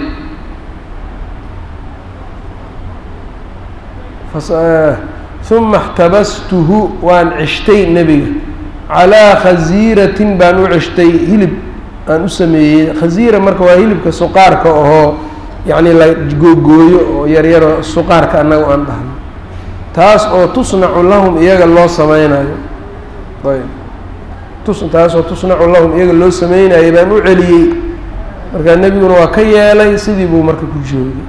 uma اxtabastuhu waan cishtay nebiga calaa khasiiratin baan u cishtay hilib aan u sameeyey khasiira marka waa hilibka suqaarka ahoo yacni la googooyo oo yaryaro suqaarka annaga aan dhahno taas oo tusnacu lahum iyaga loo sameynayo ayb tus taas oo tusnacu lahum iyaga loo sameynayo baan u celiyey markaa nebiguna waa ka yeelay sidii buu marka ku joogay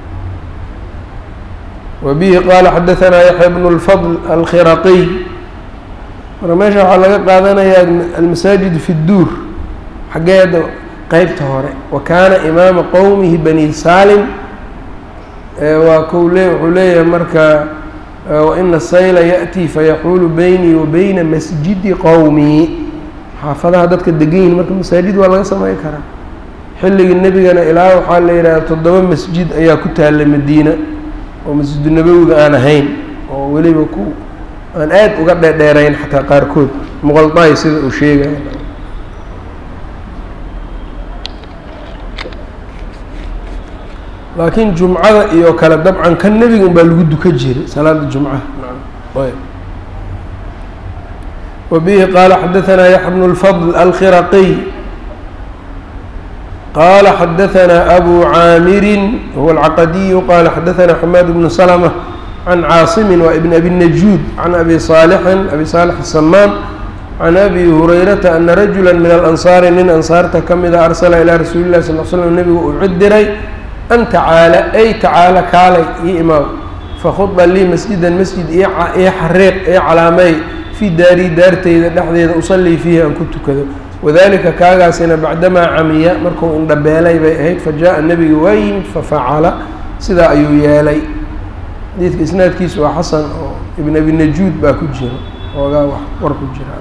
wa bihi qaala xadahanaa yaxya bnu lfadl alkhiraqiy marka meesha waxaa laga qaadanayaa almasaajid fi dduur xaggeeda qeybta hore wa kaana imaama qowmihi bani saalim waa kou le wuxuu leeyahay marka waina sayla yaأtii fayaxuulu beynii wa beyna masjidi qowmii xaafadaha dadka degan yihin marka masaajid waa laga samey karaa xilligii nebigana ilaa waxaa la yidhahda toddoba masjid ayaa ku taalla madiina oo masjidu nabowiga aan ahayn oo weliba ku aan aad uga dheerdheerayn xataa qaarkood muqaldaay sida uu sheegaya laakiin jumcada iyo kale dabcan kan nebiga un baa lagu duka jiray salaada jumcaha ayb وبه qال xdثnا يحيى بن الفضل الkhرقي qال xdثnا أbو عاmر هو العqدي qال xdثnا حماد بن سلمة عن cاaصم وبن أbي النجود عن أbي صالح أbي صالح السمان عن أbي هريرةa أنa رجuلا من الأنصاaر nin أنصاarta ka mida أrsلa إلى رasuuل الlahi صلl ل sلم نبgu uu cid diray أn tacaalى ay tacaalى kaalay io imaam fakhuda lii masjidan masjid io xariiq io calaamey fii daari daarteyda dhexdeeda usallii fiihi aan ku tukado wadalika kaagaasina bacdamaa camiya markuu indhabeelay bay ahayd fajaءa nebiga waa yimid fafacala sidaa ayuu yeelay xadiidka isnaadkiisu waa xasan oo ibn abi najuud baa ku jira oogaa war ku jira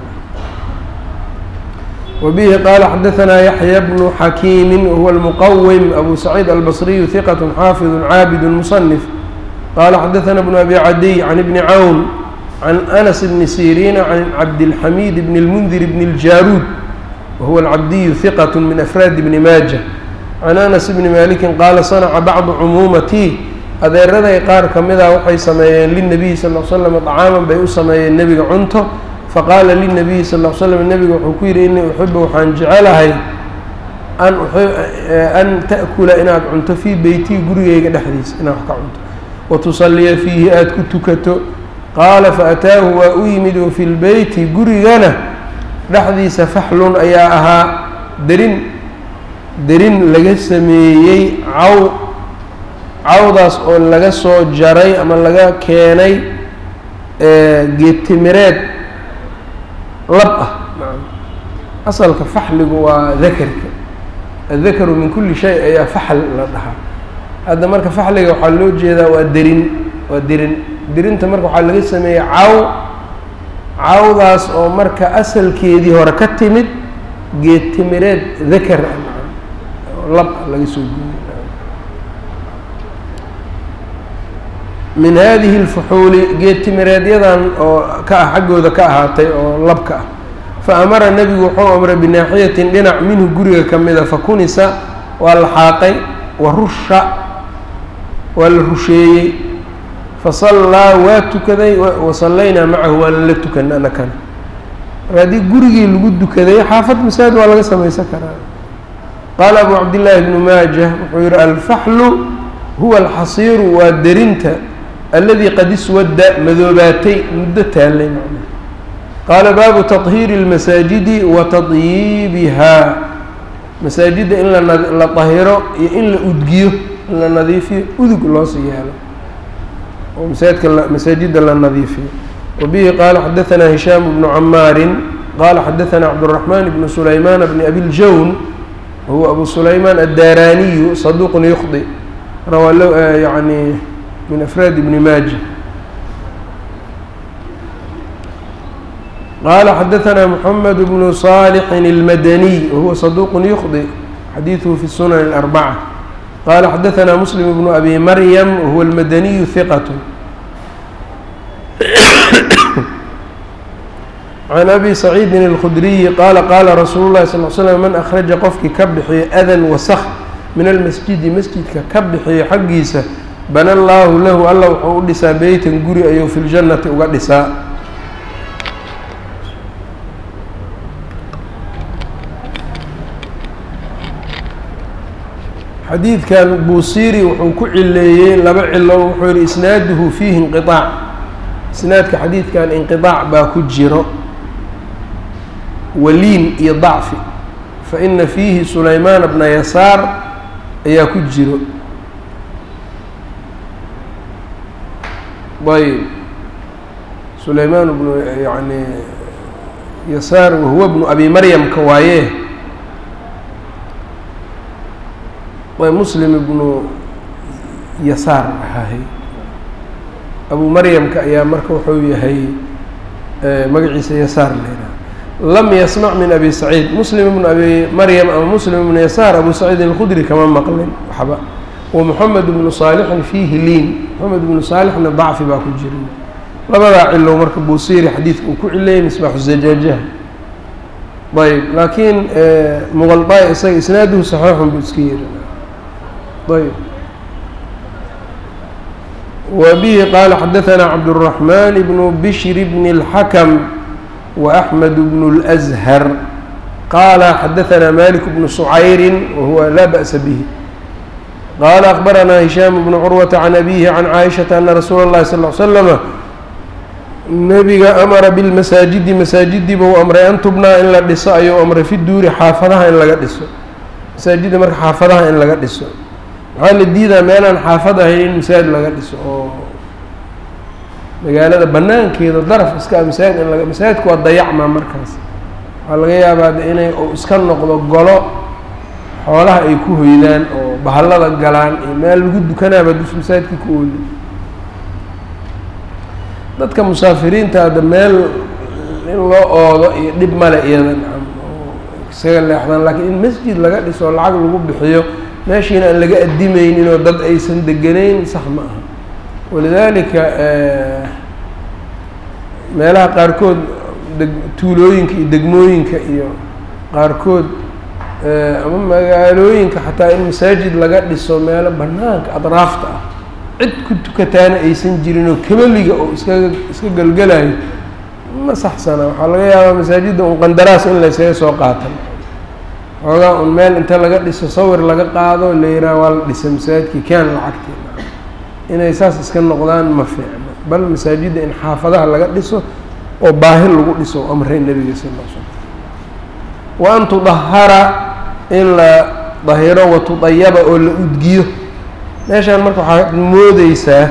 وبه qال xdثnا يحyى بن حkيم وهو المqwم أbو سعيد البصري ثqة xافظ cاabد مصنف qال xdثnا بن أbي عdي عن بن عون عن أنس بن سيrين عن عبدالحميد بن المنذر بن الجاrود وهو العبدي ثqة من أفrاad بن mاجة عن أنس بن مالك qال صنca bعض cmuuمتي adeeraday qaar kamida waxay sameeyeen للنبي صلى اه سلم طcاaما bay u sameeyeen nebiga cunto faqaala lلnabiyi sal ll slam nebiga wuxuu ku yidhi inii uxibu waxaan jecelahay an an ta'kula inaad cunto fii beytii gurigeyga dhexdiisa inaad wax ka cunto watusaliya fiihi aada ku tukato qaala faataahu waa u yimid wa fi lbeyti gurigana dhexdiisa faxlun ayaa ahaa derin derin laga sameeyey caw cawdaas oo laga soo jaray ama laga keenay geedtimireed lab ah asalka faxligu waa dakarka addakaru min kulli shay ayaa faxl la dhahaa hadda marka faxliga waxaa loo jeedaa waa derin waa derin derinta marka waxaa laga sameeyey caw cawdaas oo marka asalkeedii hore ka timid geed timireed dakar ah lab laga soo guuray min hadihi اlfuxuuli geed timireedyadan oo ka ah xaggooda ka ahaatay oo labka ah fa amara nebigu wuxuu amray binaaxiyatin dhinac minhu guriga ka mida fakunisa waa la xaaqay wa rusha waa la rusheeyey fasallaa waa tukaday wasallaynaa macahu waana la tukanay anakana marka haddii gurigii lagu dukaday xaafad masaajid waa laga samaysan karaa qaala abu cabdillaahi bnu maajah wuxuu yihi alfaxlu huwa alxasiiru waa derinta aladi qad iswadda madoobaatay muddo taallay macna qaala baabu taطhiiri اlmasaajidi wa tadyiibihaa masaajidda in la tahiro iyo in la udgiyo in la nadiifiyo udug loosii yaalo oo masaajidka masaajidda la nadiifiyo wabihi qaala xadaثna hishaam bnu camaarin qaala xadaثna cabdالرaحman bnu sulaymaan bni abi ljawn wahuwa abu sulaymaan addaaraaniyu saduuqun yukhdi rawaa lo yani min afraad ibni maaja qaala xadaثna mحamed bnu صaalixin اlmadaniy wahuwa saduuq yukhdi xadiiثhu fi sunan الأrbacة qala xadaثna muslim bnu abi maryam wahuwa اlmadaniyu hiqat can abi saciidin اlkhudriyi qaala qaala rasuulu lahi sal l slm man akhraja qofkii ka bixiyo adan wasak min almasjidi masjidka ka bixiyo xaggiisa bana allaahu lahu alla wuxuu u dhisaa beytan guri ayuu fi ljannati uga dhisaa xadiidkan buusiri wuxuu ku cileeyey laba cilo wuxuu yihi isnaaduhu fiihi inqiaac isnaadka xadiidkan inqiaac baa ku jiro waliin iyo dacfi fa ina fiihi sulaymaan bna yasaar ayaa ku jiro ayb sulaymaan bnu yani yasaar wahuwa bnu abi maryamka waaye muslim ibnu yasaar ahahay abu maryamka ayaa marka wuxuu yahay magaciisa yasaar leedaha lam yasmac min abi saciid muslim ibnu abi maryam ama muslim ibnu yasaar abu saciid alkhudri kama maqlin waxba wa moxamed ibnu saalixin fiihi liin moxamed ibnu saalixna dacfi baa ku jira labadaa cilo marka buusiri xadiidka uu ku cileeyay misbaaxu zajaajaha ayb laakiin muqaldaay isaga isnaaduhu saxiixun buu iska yiri ayb wa bihi qaala xadaثna cabdالرaحman bnu bishri bn الxakm وأحmed بن الأزهر qala xadaثna malik بن سcayri wahuwa laa bأsa bه qala أخbarana هisham بن curwaةa عan abihi عan caaishaةa ana rasuula الlahi sal اه slama nebiga amara bilmasaajidi masaajidii buu amray an tubnaa in la dhiso ayuu amray fi duuri xaafadaha in laga dhiso masaajidda marka xaafadaha in laga dhiso maxaa la diidaa meelaan xaafad ahayn in masaajid laga dhiso oo magaalada banaankeeda daraf iska masaajid in laga masaajidku waa dayacmaa markaas waxaa laga yaabaa de inay uu iska noqdo golo xoolaha ay ku hoydaan oo bahallada galaan iyo meel lagu dukanaaba dus masaajidka ku ooda dadka musaafiriinta hadda meel in loo oodo iyo dhib male iyada nacam oo isaga leexdaan laakiin in masjid laga dhiso oo lacag lagu bixiyo meeshiina aan laga addimaynin oo dad aysan deganayn sax ma aha walidaalika meelaha qaarkood deg tuulooyinka iyo degmooyinka iyo qaarkood ama magaalooyinka xataa in masaajid laga dhiso meelo banaanka adraafta ah cid ku tukataana aysan jirin oo kabeliga oo iskaga iska gelgelayo ma saxsana waxaa laga yaabaa masaajidda un qandaraas in laysaga soo qaatan xoogaa un meel inta laga dhiso sawir laga qaado la yihaaha waa la dhisa masaajidkii kaan lacagti inay saas iska noqdaan ma fiicno bal masaajidda in xaafadaha laga dhiso oo baahi lagu dhiso o amray nebiga sal l slam wa an tudahara in la dahiro wa tudayaba oo la udgiyo meeshaan marka waxaad moodeysaa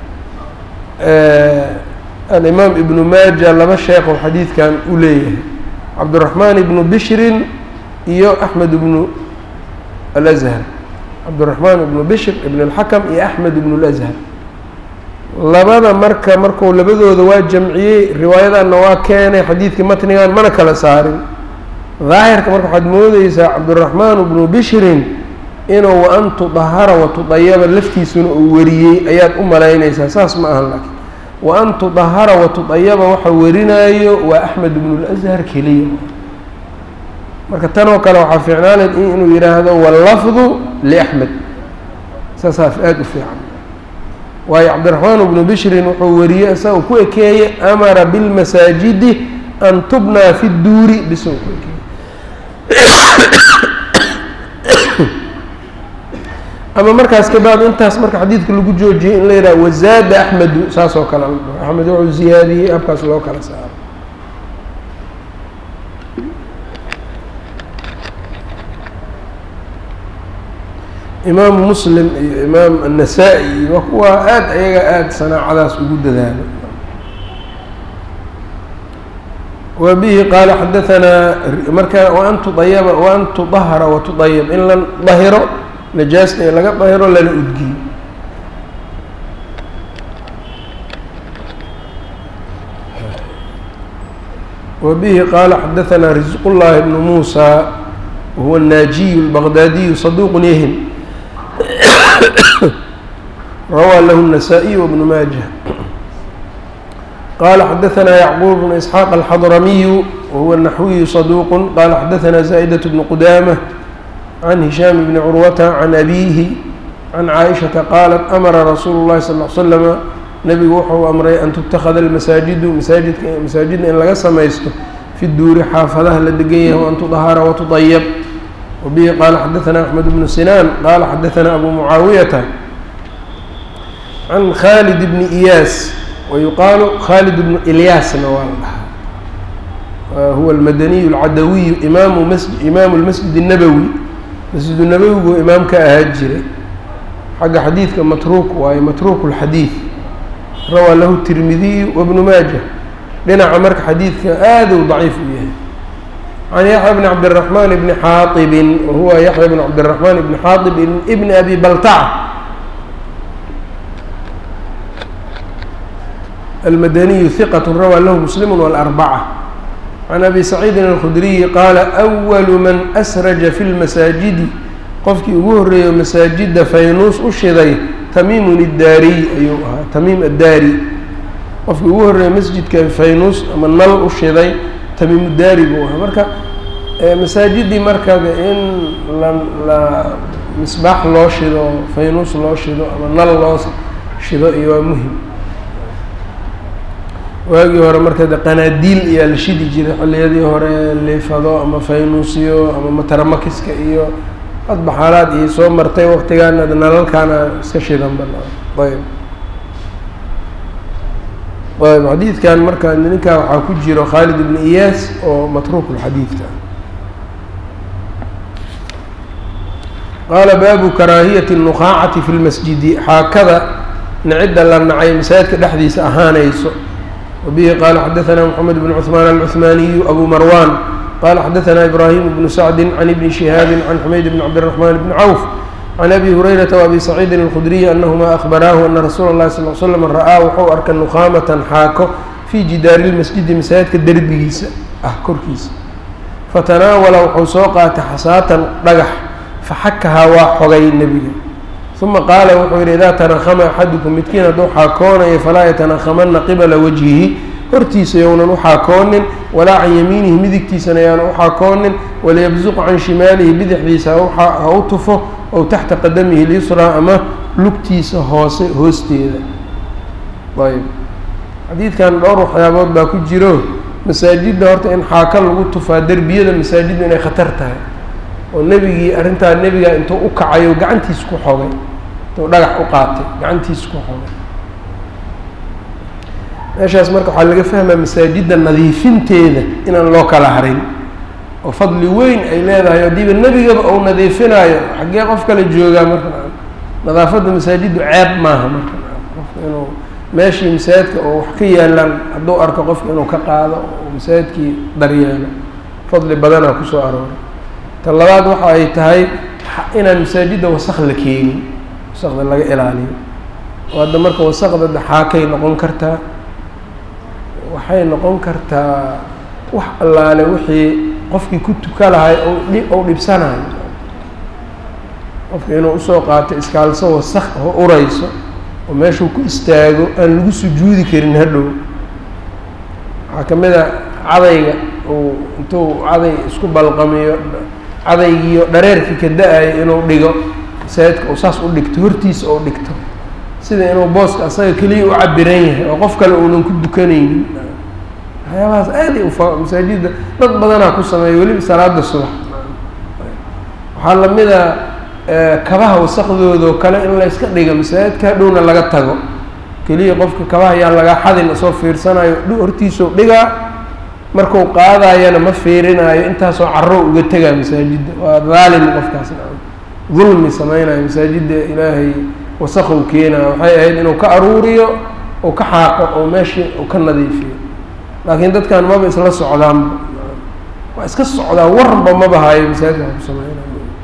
alimaam ibnu maaja laba sheekh oo xadiidkan u leeyahay cabdiraxmaan ibnu bishrin iyo axmed ibnu alazhar cabdiraxmaan ibnu bishr ibn اlxakam iyo axmed ibn اlazhar labada marka marku labadooda waa jamciyey riwaayadanna waa keenay xadiidkii matnigan mana kala saarin daahirka marka waxaad moodeysaa cabdiraxmaan ibnu bishrin inuu wa an tudahara wa tudayaba laftiisuna uu wariyey ayaad u malaynaysaa saas ma ahan laakiin wa an tudahara wa tudayaba waxa warinaayo waa axmed ibnu اlazhar keliya marka tanoo kale waxaa fiicnaanayd inuu yidhaahdo wallafdu liaxmed saasaa aada u fiican waayo cabdiraxmaan ibnu bishrin wuxuu wariyey isagao ku ekeeyey amara bilmasaajidi an tubnaa fi duuri bisoo ku ekeeyey ama markaas kabaad intaas marka xadiidka lagu joojiyey in la yidhaha wazaada axmedu saas oo kale axmed wuxuu ziyaadiyey habkaas loo kala saaro imaamu muslim iyo imaam annasaa-i waa kuwa aada ayaga aada sanaacadaas ugu dadaalo wa bihi qaala xadahanaa marka waan tudayaba waan tudahara wa tudayab in la dahiro najaasta ee laga dahiro lana udgiyo wa bihi qaala xadahanaa risqullahi bnu muusa wahuwa الnaajiyu اlbaqdaadiyu saduuq yahim rawى lh النسائي وبن mاجه qال xdثnا يعقوب بن إسحاq الحضرمي وهو النحوي صدوq qال xdثnا زائدة بن qدامة عن هiشhام بن عروة عن أbيه عن عائشhaةa qالت أmra رsuuل الlahi صلى اه عل سلم nebigu wuxuu amray an تتkذa المasaaجidu masaajidka masaajidda in laga samaysto في duuri xaafadaha la degan yahay وan تdhara وتطyب وبه qال xdثnا أحمد بن سنان qال xdثnا أbو معاaويةa عن khالد بن إyاس ويuqaaل khالد بن إlyاasna waa la dhahaa huwa الmdني الcadawي imaamu mس imaamu الmasجid النbwي masجid النbwigu imaam ka ahaa jiray xagga xadiidka matruuk waayo matruuk الxadيiث rawى lahu التirmidiي وبن maaجة dhinaca marka xadiidka aad u ضaciif u yahay عن يحيى بن عبدالرحمن بن xاaطب وهuوa يحيى بن عبدالرحمن بن xاaطب بن أbي بلتعة المdني ثqة rawى lh مسلم والأربعة عن أbي سعيidi الخdري qاaل أول maن أsرجa في الmasاaجidi qofkii ugu horeeyo masaajida faynuus u shiday تmيm الdaariي ayuu ahaa تmيm الdaarي qofkii ugu horeeyo masjidka faynuus ama nal u shiday tamiim daari buu ahaa marka masaajidii marka in la la misbaax loo shido faynuus loo shido ama nal loo shido iyo waa muhim waagii hore marka de qanaadiil iyaa la shidi jiray xilliyadii hore liifado ama faynuusiyo ama mataramakiska iyo hadba xaalaad iyo soo martay waktigaana nalalkaana iska shidan bana ayb ayb xadiidkan marka ninkaa waxaa ku jiro khaalid ibn iyaas oo matruukulxadiidka qaala baabu karaahiyati nuqaacati fi lmasjidi xaakada nacidda la nacay masaajidka dhexdiisa ahaanayso wabihi qaala xadaثana mxamed bn cuثmaan alcuثmaaniyu abu marwan qala xadaثna ibrahim bnu sacdi can ibni shihaabi can xumayd bn cabdالرaحman bn cawf can abi hurayrata وabi saciidin اlkhudriyi anahuma ahbaraahu ana rasuula اlahi sal l slam ra'aa wuxuu arkay nuqaamatan xaako fii jidaari lmasjidi masaajidka derbigiisa ah korkiisa fatanaawala wuxuu soo qaatay xasaatan dhagax faxakahaa waa xogay nebiga uma qaala wuxuu yidhi idaa tanahama axadukum midkiin hadduu xaakoonayo falaa yatanakhamana qibala wajhihi hortiisa younan u xaakoonin walaa can yamiinihi midigtiisana yaanu u xaakoonin waliyabsuq can shimaalihi bidixdiisa ha u tufo ow taxta qadamihi lyusraa ama lugtiisa hoose hoosteeda ayb xadiidkan dhowr waxyaabood baa ku jiro masaajidda horta in xaaka lagu tufaa derbiyada masaajidda inay khatar tahay oo nebigii arrintaa nebiga intuu u kacayo gacantiisa ku xogay intuu dhagax u qaatay gacantiisa ku xogay meeshaas marka waxaa laga fahmaa masaajidda nadiifinteeda inaan loo kala harin oo fadli weyn ay leedahay haddiiba nebigaba uu nadiifinaayo xaggee qof kale joogaa marka nadaafadda masaajiddu ceeb maaha marka qofka inuu meeshii masaajidka oo wax ka yaalaan hadduu arko qofka inuu ka qaado oo masaajidkii daryeelo fadli badanaa kusoo arooray ta labaad waxa ay tahay inaan masaajidda wasaq la keenin wasaqda laga ilaaliyo oo hadda marka wasaqda daxaakay noqon kartaa waxay noqon kartaa wax allaale wixii qofkii ku tuka lahay ou dhibsanayo qofka inuu usoo qaato iskaalso wasaq oo urayso oo meeshuu ku istaago aan lagu sujuudi karin hadhow waxaa ka mid a cadayga uu intuu caday isku balqamiyo cadaygiiyo dhareerkii ka da-ayo inuu dhigo masaajidka uu saas u dhigto hortiisa ou dhigto sida inuu booska asaga keliya u cabiran yahay oo qof kale uunan ku dukanaynin waxyaabahaas aaday ufa masaajidda dad badanaa ku sameeya weliba salaada subax waxaa lamid a kabaha wasaqdoodao kale in layska dhiga masaajidka hadhowna laga tago keliya qofka kabaha yaa lagaa xadin isoo fiirsanayo hortiisau dhigaa marku qaadayana ma fiirinaayo intaasoo caro uga tegaa masaajidda waa dhaalim qofkaas dulmi sameynayo masaajidda ilaahay wasaqow keenayo waxay ahayd inuu ka aruuriyo uu ka xaaqo oo meeshii uu ka nadiifiyo laakiin dadkan maba isla socdaanba waa iska socdaa warba maba hayo masaajidka wax ku sameynayo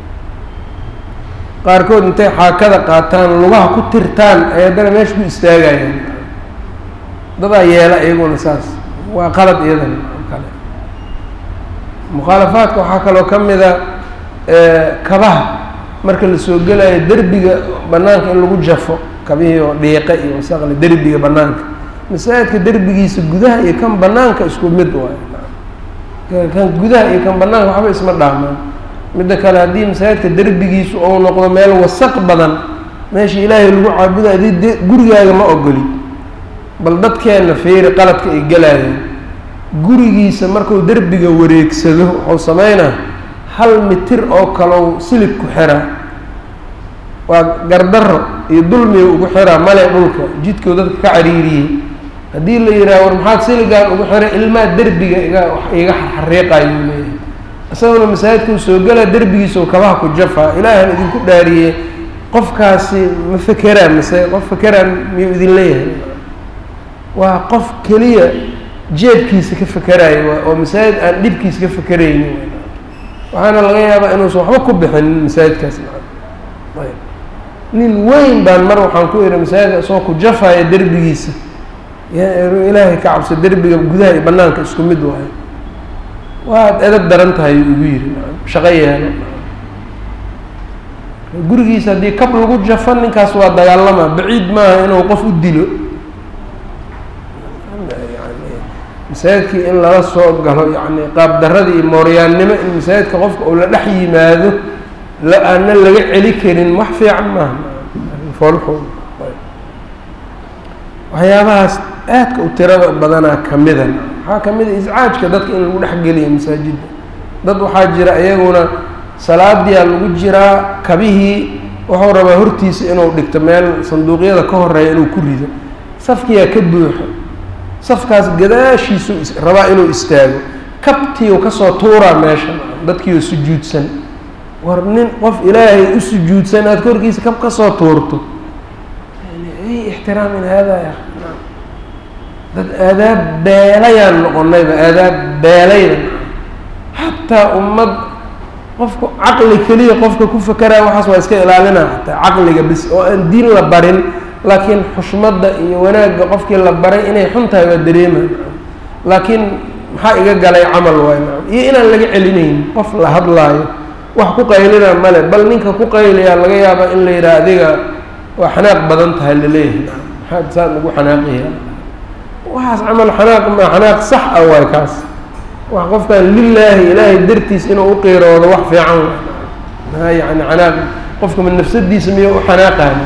qaarkood intay xaakada qaataan lugaha ku tirtaan ay haddana meesha ku istaagayaan dadaa yeela iyaguna saas waa qalad iyadana kale mukhaalafaadka waxaa kaloo ka mida kabaha marka lasoo gelayo derbiga banaanka in lagu jafo kabihii oo dhiiqe iyo wasaqle derbiga banaanka masaajidka derbigiisa gudaha iyo kan banaanka isku mid waayo kan gudaha iyo kan banaanka waxba isma dhaamaan midda kale haddii masaajidka derbigiisu ou noqdo meel wasaq badan meesha ilaahay lagu caabuda adii de gurigaaga ma ogoli bal dadkeenna fiiri qaladka ay galaayeen gurigiisa marku derbiga wareegsado wuxuu sameynaa hal mitir oo kalow silig ku xiraa waa gardaro iyo dulmiga ugu xiraa male dhulka jidkoo dadka ka cariiriyey haddii la yidhaha war maxaad siligaan ugu xiray ilmaa derbiga iga iga xariiqayo leeyahay isaguna masaajidkau soo gelaa derbigiisao kabaha ku jafaa ilaahan idinku dhaariyey qofkaasi ma fekeraan mase qof fekeraan miyuu idin leeyahay waa qof keliya jeebkiisa ka fekeraayo waa oo masaajid aan dhibkiisa ka fekeraynin waxaana laga yaabaa inuusan waxba ku bixinin masaajidkaas ayb nin weyn baan mar waxaan ku ihi masaajidka isagoo ku jafaya derbigiisa ilaahay ka cabso derbiga gudaha iyo banaanka isku mid waayo waad edab daran tahay ugu yiri shaqo yeelo gurigiisa haddii kab lagu jafo ninkaas waa dagaalama baciid maaha inuu qof u dilo masaajidkii in lala soo galo yani qaab daradii iyo mooryaannimo in masaajidka qofka uu la dhex yimaado la aana laga celi karin wax fiican maaha foolxo waxyaabahaas aadka u tirada badanaa kamida waxaa kamid a iscaajka dadka in lagu dhexgeliyo masaajidda dad waxaa jira iyaguna salaadiyaa lagu jiraa kabihii wuxuu rabaa hortiisa inuu dhigto meel sanduuqyada ka horeeya inuu ku rido safkiyaa ka buuxo safkaas gadaashiisu rabaa inuu istaago kabtiiu kasoo tuuraa meesha dadkiioo sujuudsan war nin qof ilaahay u sujuudsan aada korkiisa kab kasoo tuurto ay ixtiraamin haadaa ya dad aadaab beelayaan noqonayba aadaab beelayda xataa ummad qofku caqli keliya qofka ku fakeraya waxaas waa iska ilaalinaa xataa caqliga bis oo aan diin la barin laakiin xushmadda iyo wanaagga qofkii la baray inay xun tahay waa dareemaa laakiin maxaa iga galay camal waay nacam iyo inaan laga celinayn qof la hadlaayo wax ku qaylina male bal ninka ku qaylayaa laga yaaba in la yidhaha adiga waa xanaaq badan tahay laleeyahay nacam maxaad saad ugu xanaaqaya waxaas camal xanaaq ma xanaaq sax ah waay kaas wax qofkan lilaahi ilaahay dartiis inuu u qiiroodo wax fiican maa yani xanaaq qofka ma nafsadiisa miya u xanaaqaani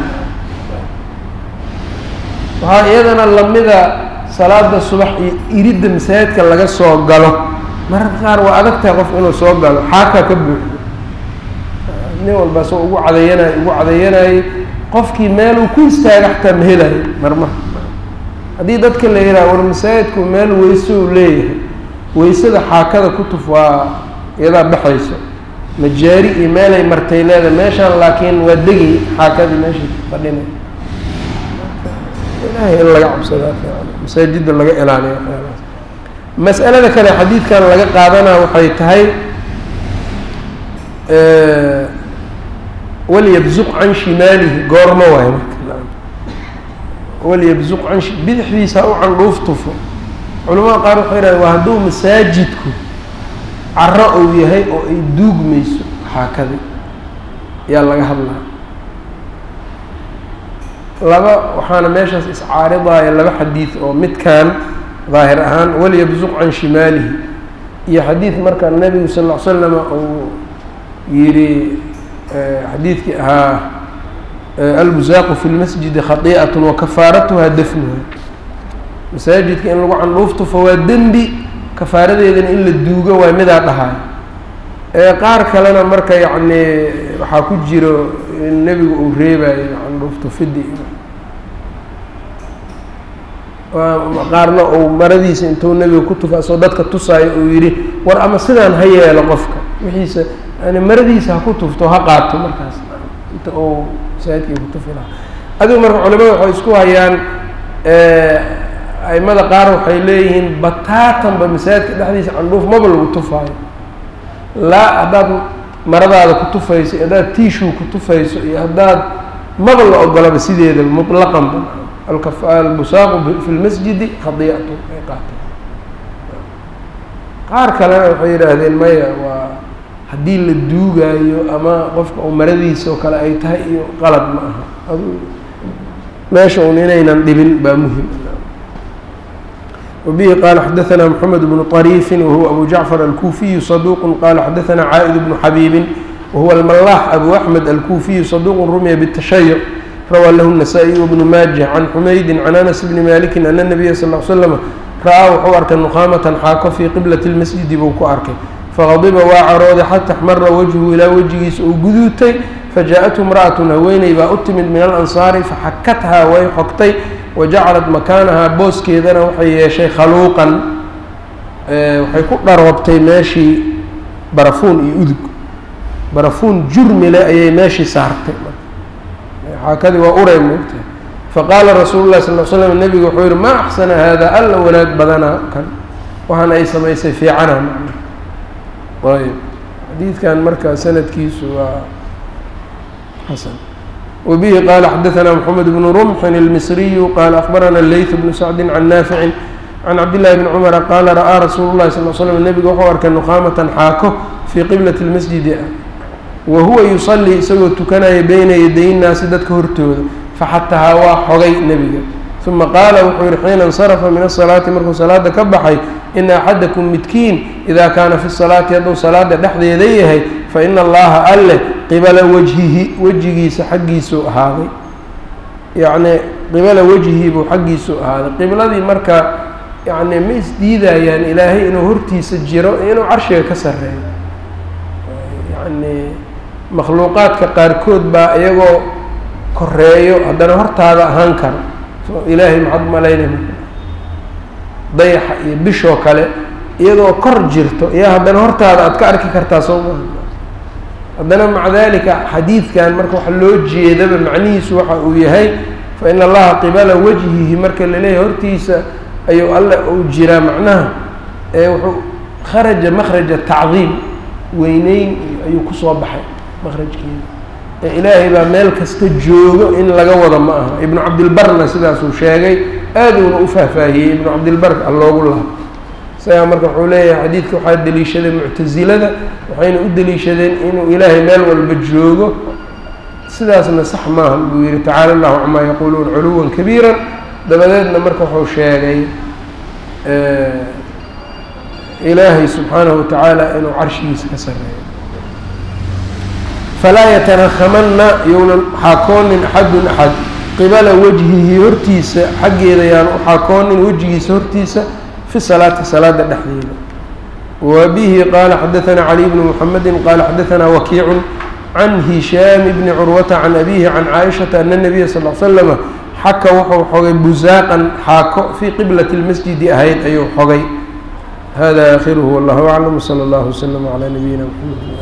waxaa iyadana lamida salaada subax iyo iridda masaajidka laga soo galo mararka qaar waa adag tahay qof inuu soo galo xaakaa ka buuxdo nin walba soo ugu cadayanayo ugu cadayanayay qofkii meeluu ku istaaga xataa ma helayo marmar haddii dadka la yidhaha war masaajidku meel weyse uu leeyahay weysada xaakada ku tuf waa iyadaa baxayso majaari iyo meelay martay leeda meeshaan laakiin waa degay xaakadii meeshay fadhinay ilahay in laga cabsadaa fiican masaajidda laga ilaaliyo waxyaalahaas mas'alada kale xadiidkan laga qaadanaa waxay tahay walyabzuq can shimaalihi goorma waayo marka walyabzuq can bidixdiisa ha u candhuuf tufo culamada qaar waxay yidhahdeen waa hadduu masaajidku caro uu yahay oo ay duugmayso xaakadi yaa laga hadlaa laba waxaana meeshaas iscaaridaya laba xadiid oo midkan daahir ahaan walyabzuq can shimaalihi iyo xadiid marka nebigu sal ll ly slama uu yidhi xadiidkii ahaa albusaaqu fi lmasjidi khatii'at wakafaaratuha dafnuha masaajidka in lagu candhuuf tufo waa dembi kafaaradeedana in la duugo waa midaa dhahaay ee qaar kalena marka yacni waxaa ku jiro in nebigu uu reebayo candhuuf tufidi qaarna uu maradiisa intuu nebiga ku tufa asoo dadka tusaayo uu yidhi war ama sidaan ha yeelo qofka wixiisa yani maradiisa ha ku tufto ha qaato markaas inta uu masaajidkii ku tufi lahaa adigu marka culimada waxay isku hayaan aimada qaar waxay leeyihiin bataatanba masaajidka dhexdiisa candhuuf maba lagu tufaayo laa haddaad maradaada ku tufayso iyo haddaad tiishuu ku tufayso iyo haddaad maba la ogolaba sideeda mutlaqanba albusaaqu fi lmasjidi khadiicatu ay qaateen qaar kalena waxay yidhaahdeen maya waa haddii la duugaayo ama qofka uu maradiisa oo kale ay tahay iyo qalad ma aha adu meesha un inaynan dhibin baa muhim وبه qال xdثna محمد بن طريف وهو أbو جعفر الكوفي صدوq qال xdثna عائد بن حبيب وهو الملاح أbو أحمد الكوفي صدوq رمya بالتشhيع rawى lh النسائي وبن mاجه عن حمyد عن أنس بن مالك أن النبي صلى اه عل سلم ra'aa wuxuu arkay نqاmة xaako fي qبلة المسجد buu ku arkay faqadiba waa carooday xata اxmara wجهu ilaa wejigiisa uu guduutay fajaءaته امرأة haweeney baa u timid min الأنصاari faxakathaa way xogtay wajacalat makaanahaa booskeedana waxay yeeshay khaluuqan waxay ku dharoobtay meeshii barafuun iyo udug barafuun jurmile ayay meeshii saartay xaakadii waa uray moogtahay faqaala rasuulu llahi sal l slam nebigu wuxuu yihi maa axsana haadaa alla wanaag badanaa kan waxaana ay samaysay fiicana macna ayb xadiidkan marka sanadkiisu waa xasan وبه qال xdثna محمد بن رمح المصري qال أخبرna اللyث بن سعد عن نافع عن cبد الله بن cمر qال رأىa رsuuل الlahi صلى ل sلم نبga wuxuu arkay نqاmة xaako fي qبلة المسجد wahuwa يصلي isagoo tukanaya beyna yaday الnaasi dadka hortooda faxatahaa waa xogay nebiga ثuma qaala wuxuu yihi xiina انصرفa min الصلاaةi markuu salaada ka baxay إna أxadaكم midkiin إida kaana fi الصلاaةi hadduu salaada dhexdeeda yahay faإna اllaha alleh qibala wajhihi wejigiisa xaggiisuu ahaaday yacni qibala wejhii buu xaggiisu ahaaday qibladii marka yacni ma isdiidayaan ilaahay inuu hortiisa jiro inuu carshiga ka sarreeyo yacni makhluuqaadka qaarkood baa iyagoo koreeyo haddana hortaada ahaan kara so ilaahay maxad malaynay dayaxa iyo bishoo kale iyadoo kor jirto iyo haddana hortaada aad ka arki kartaa soo maha haddana maca dalika xadiidkan marka waxa loo jeedaba macnihiisu waxa uu yahay fa in allaha qibala wajhihi marka laleeyahay hortiisa ayuu alle uu jiraa macnaha ee wuxuu kharaja makhraja tacdiim weyneyn ayuu kusoo baxay makrajkeeda ee ilaahay baa meel kasta joogo in laga wado ma aha ibnu cabdilbarna sidaasuu sheegay aaduuna u faahfaahiyey ibnu cabdilbar alloogu laha isagaa marka wuxuu leeyahay xadiidka waxaa deliishadeen muctasilada waxayna u deliishadeen inuu ilaahay meel walba joogo sidaasna sax maaha buu yihi tacaala allahu camaa yaquuluun culuwan kabiira dabadeedna marka wuxuu sheegay ilaahay subxaanahu watacaala inuu carshigiisa ka sareeyo falaa yatanakhamana younan xaakoonin axadun axad qibala wajhihi hortiisa xaggeeda yaan u xaakoonin wejigiisa hortiisa fi salaati salaada dhexdeeda wa bihi qaala xadaثana caliy bnu mxamedi qaala xadaثana wakiicu can hishaam bni curwata can abihi can caaishata ana nabiya sal l slama xaka wuxuu xogay busaaqan xaako fii qiblati اlmasjidi ahayd ayuu xogay hada akhiruhu wallahu aclam wslى اllah wslm عlى nabiyina mxamed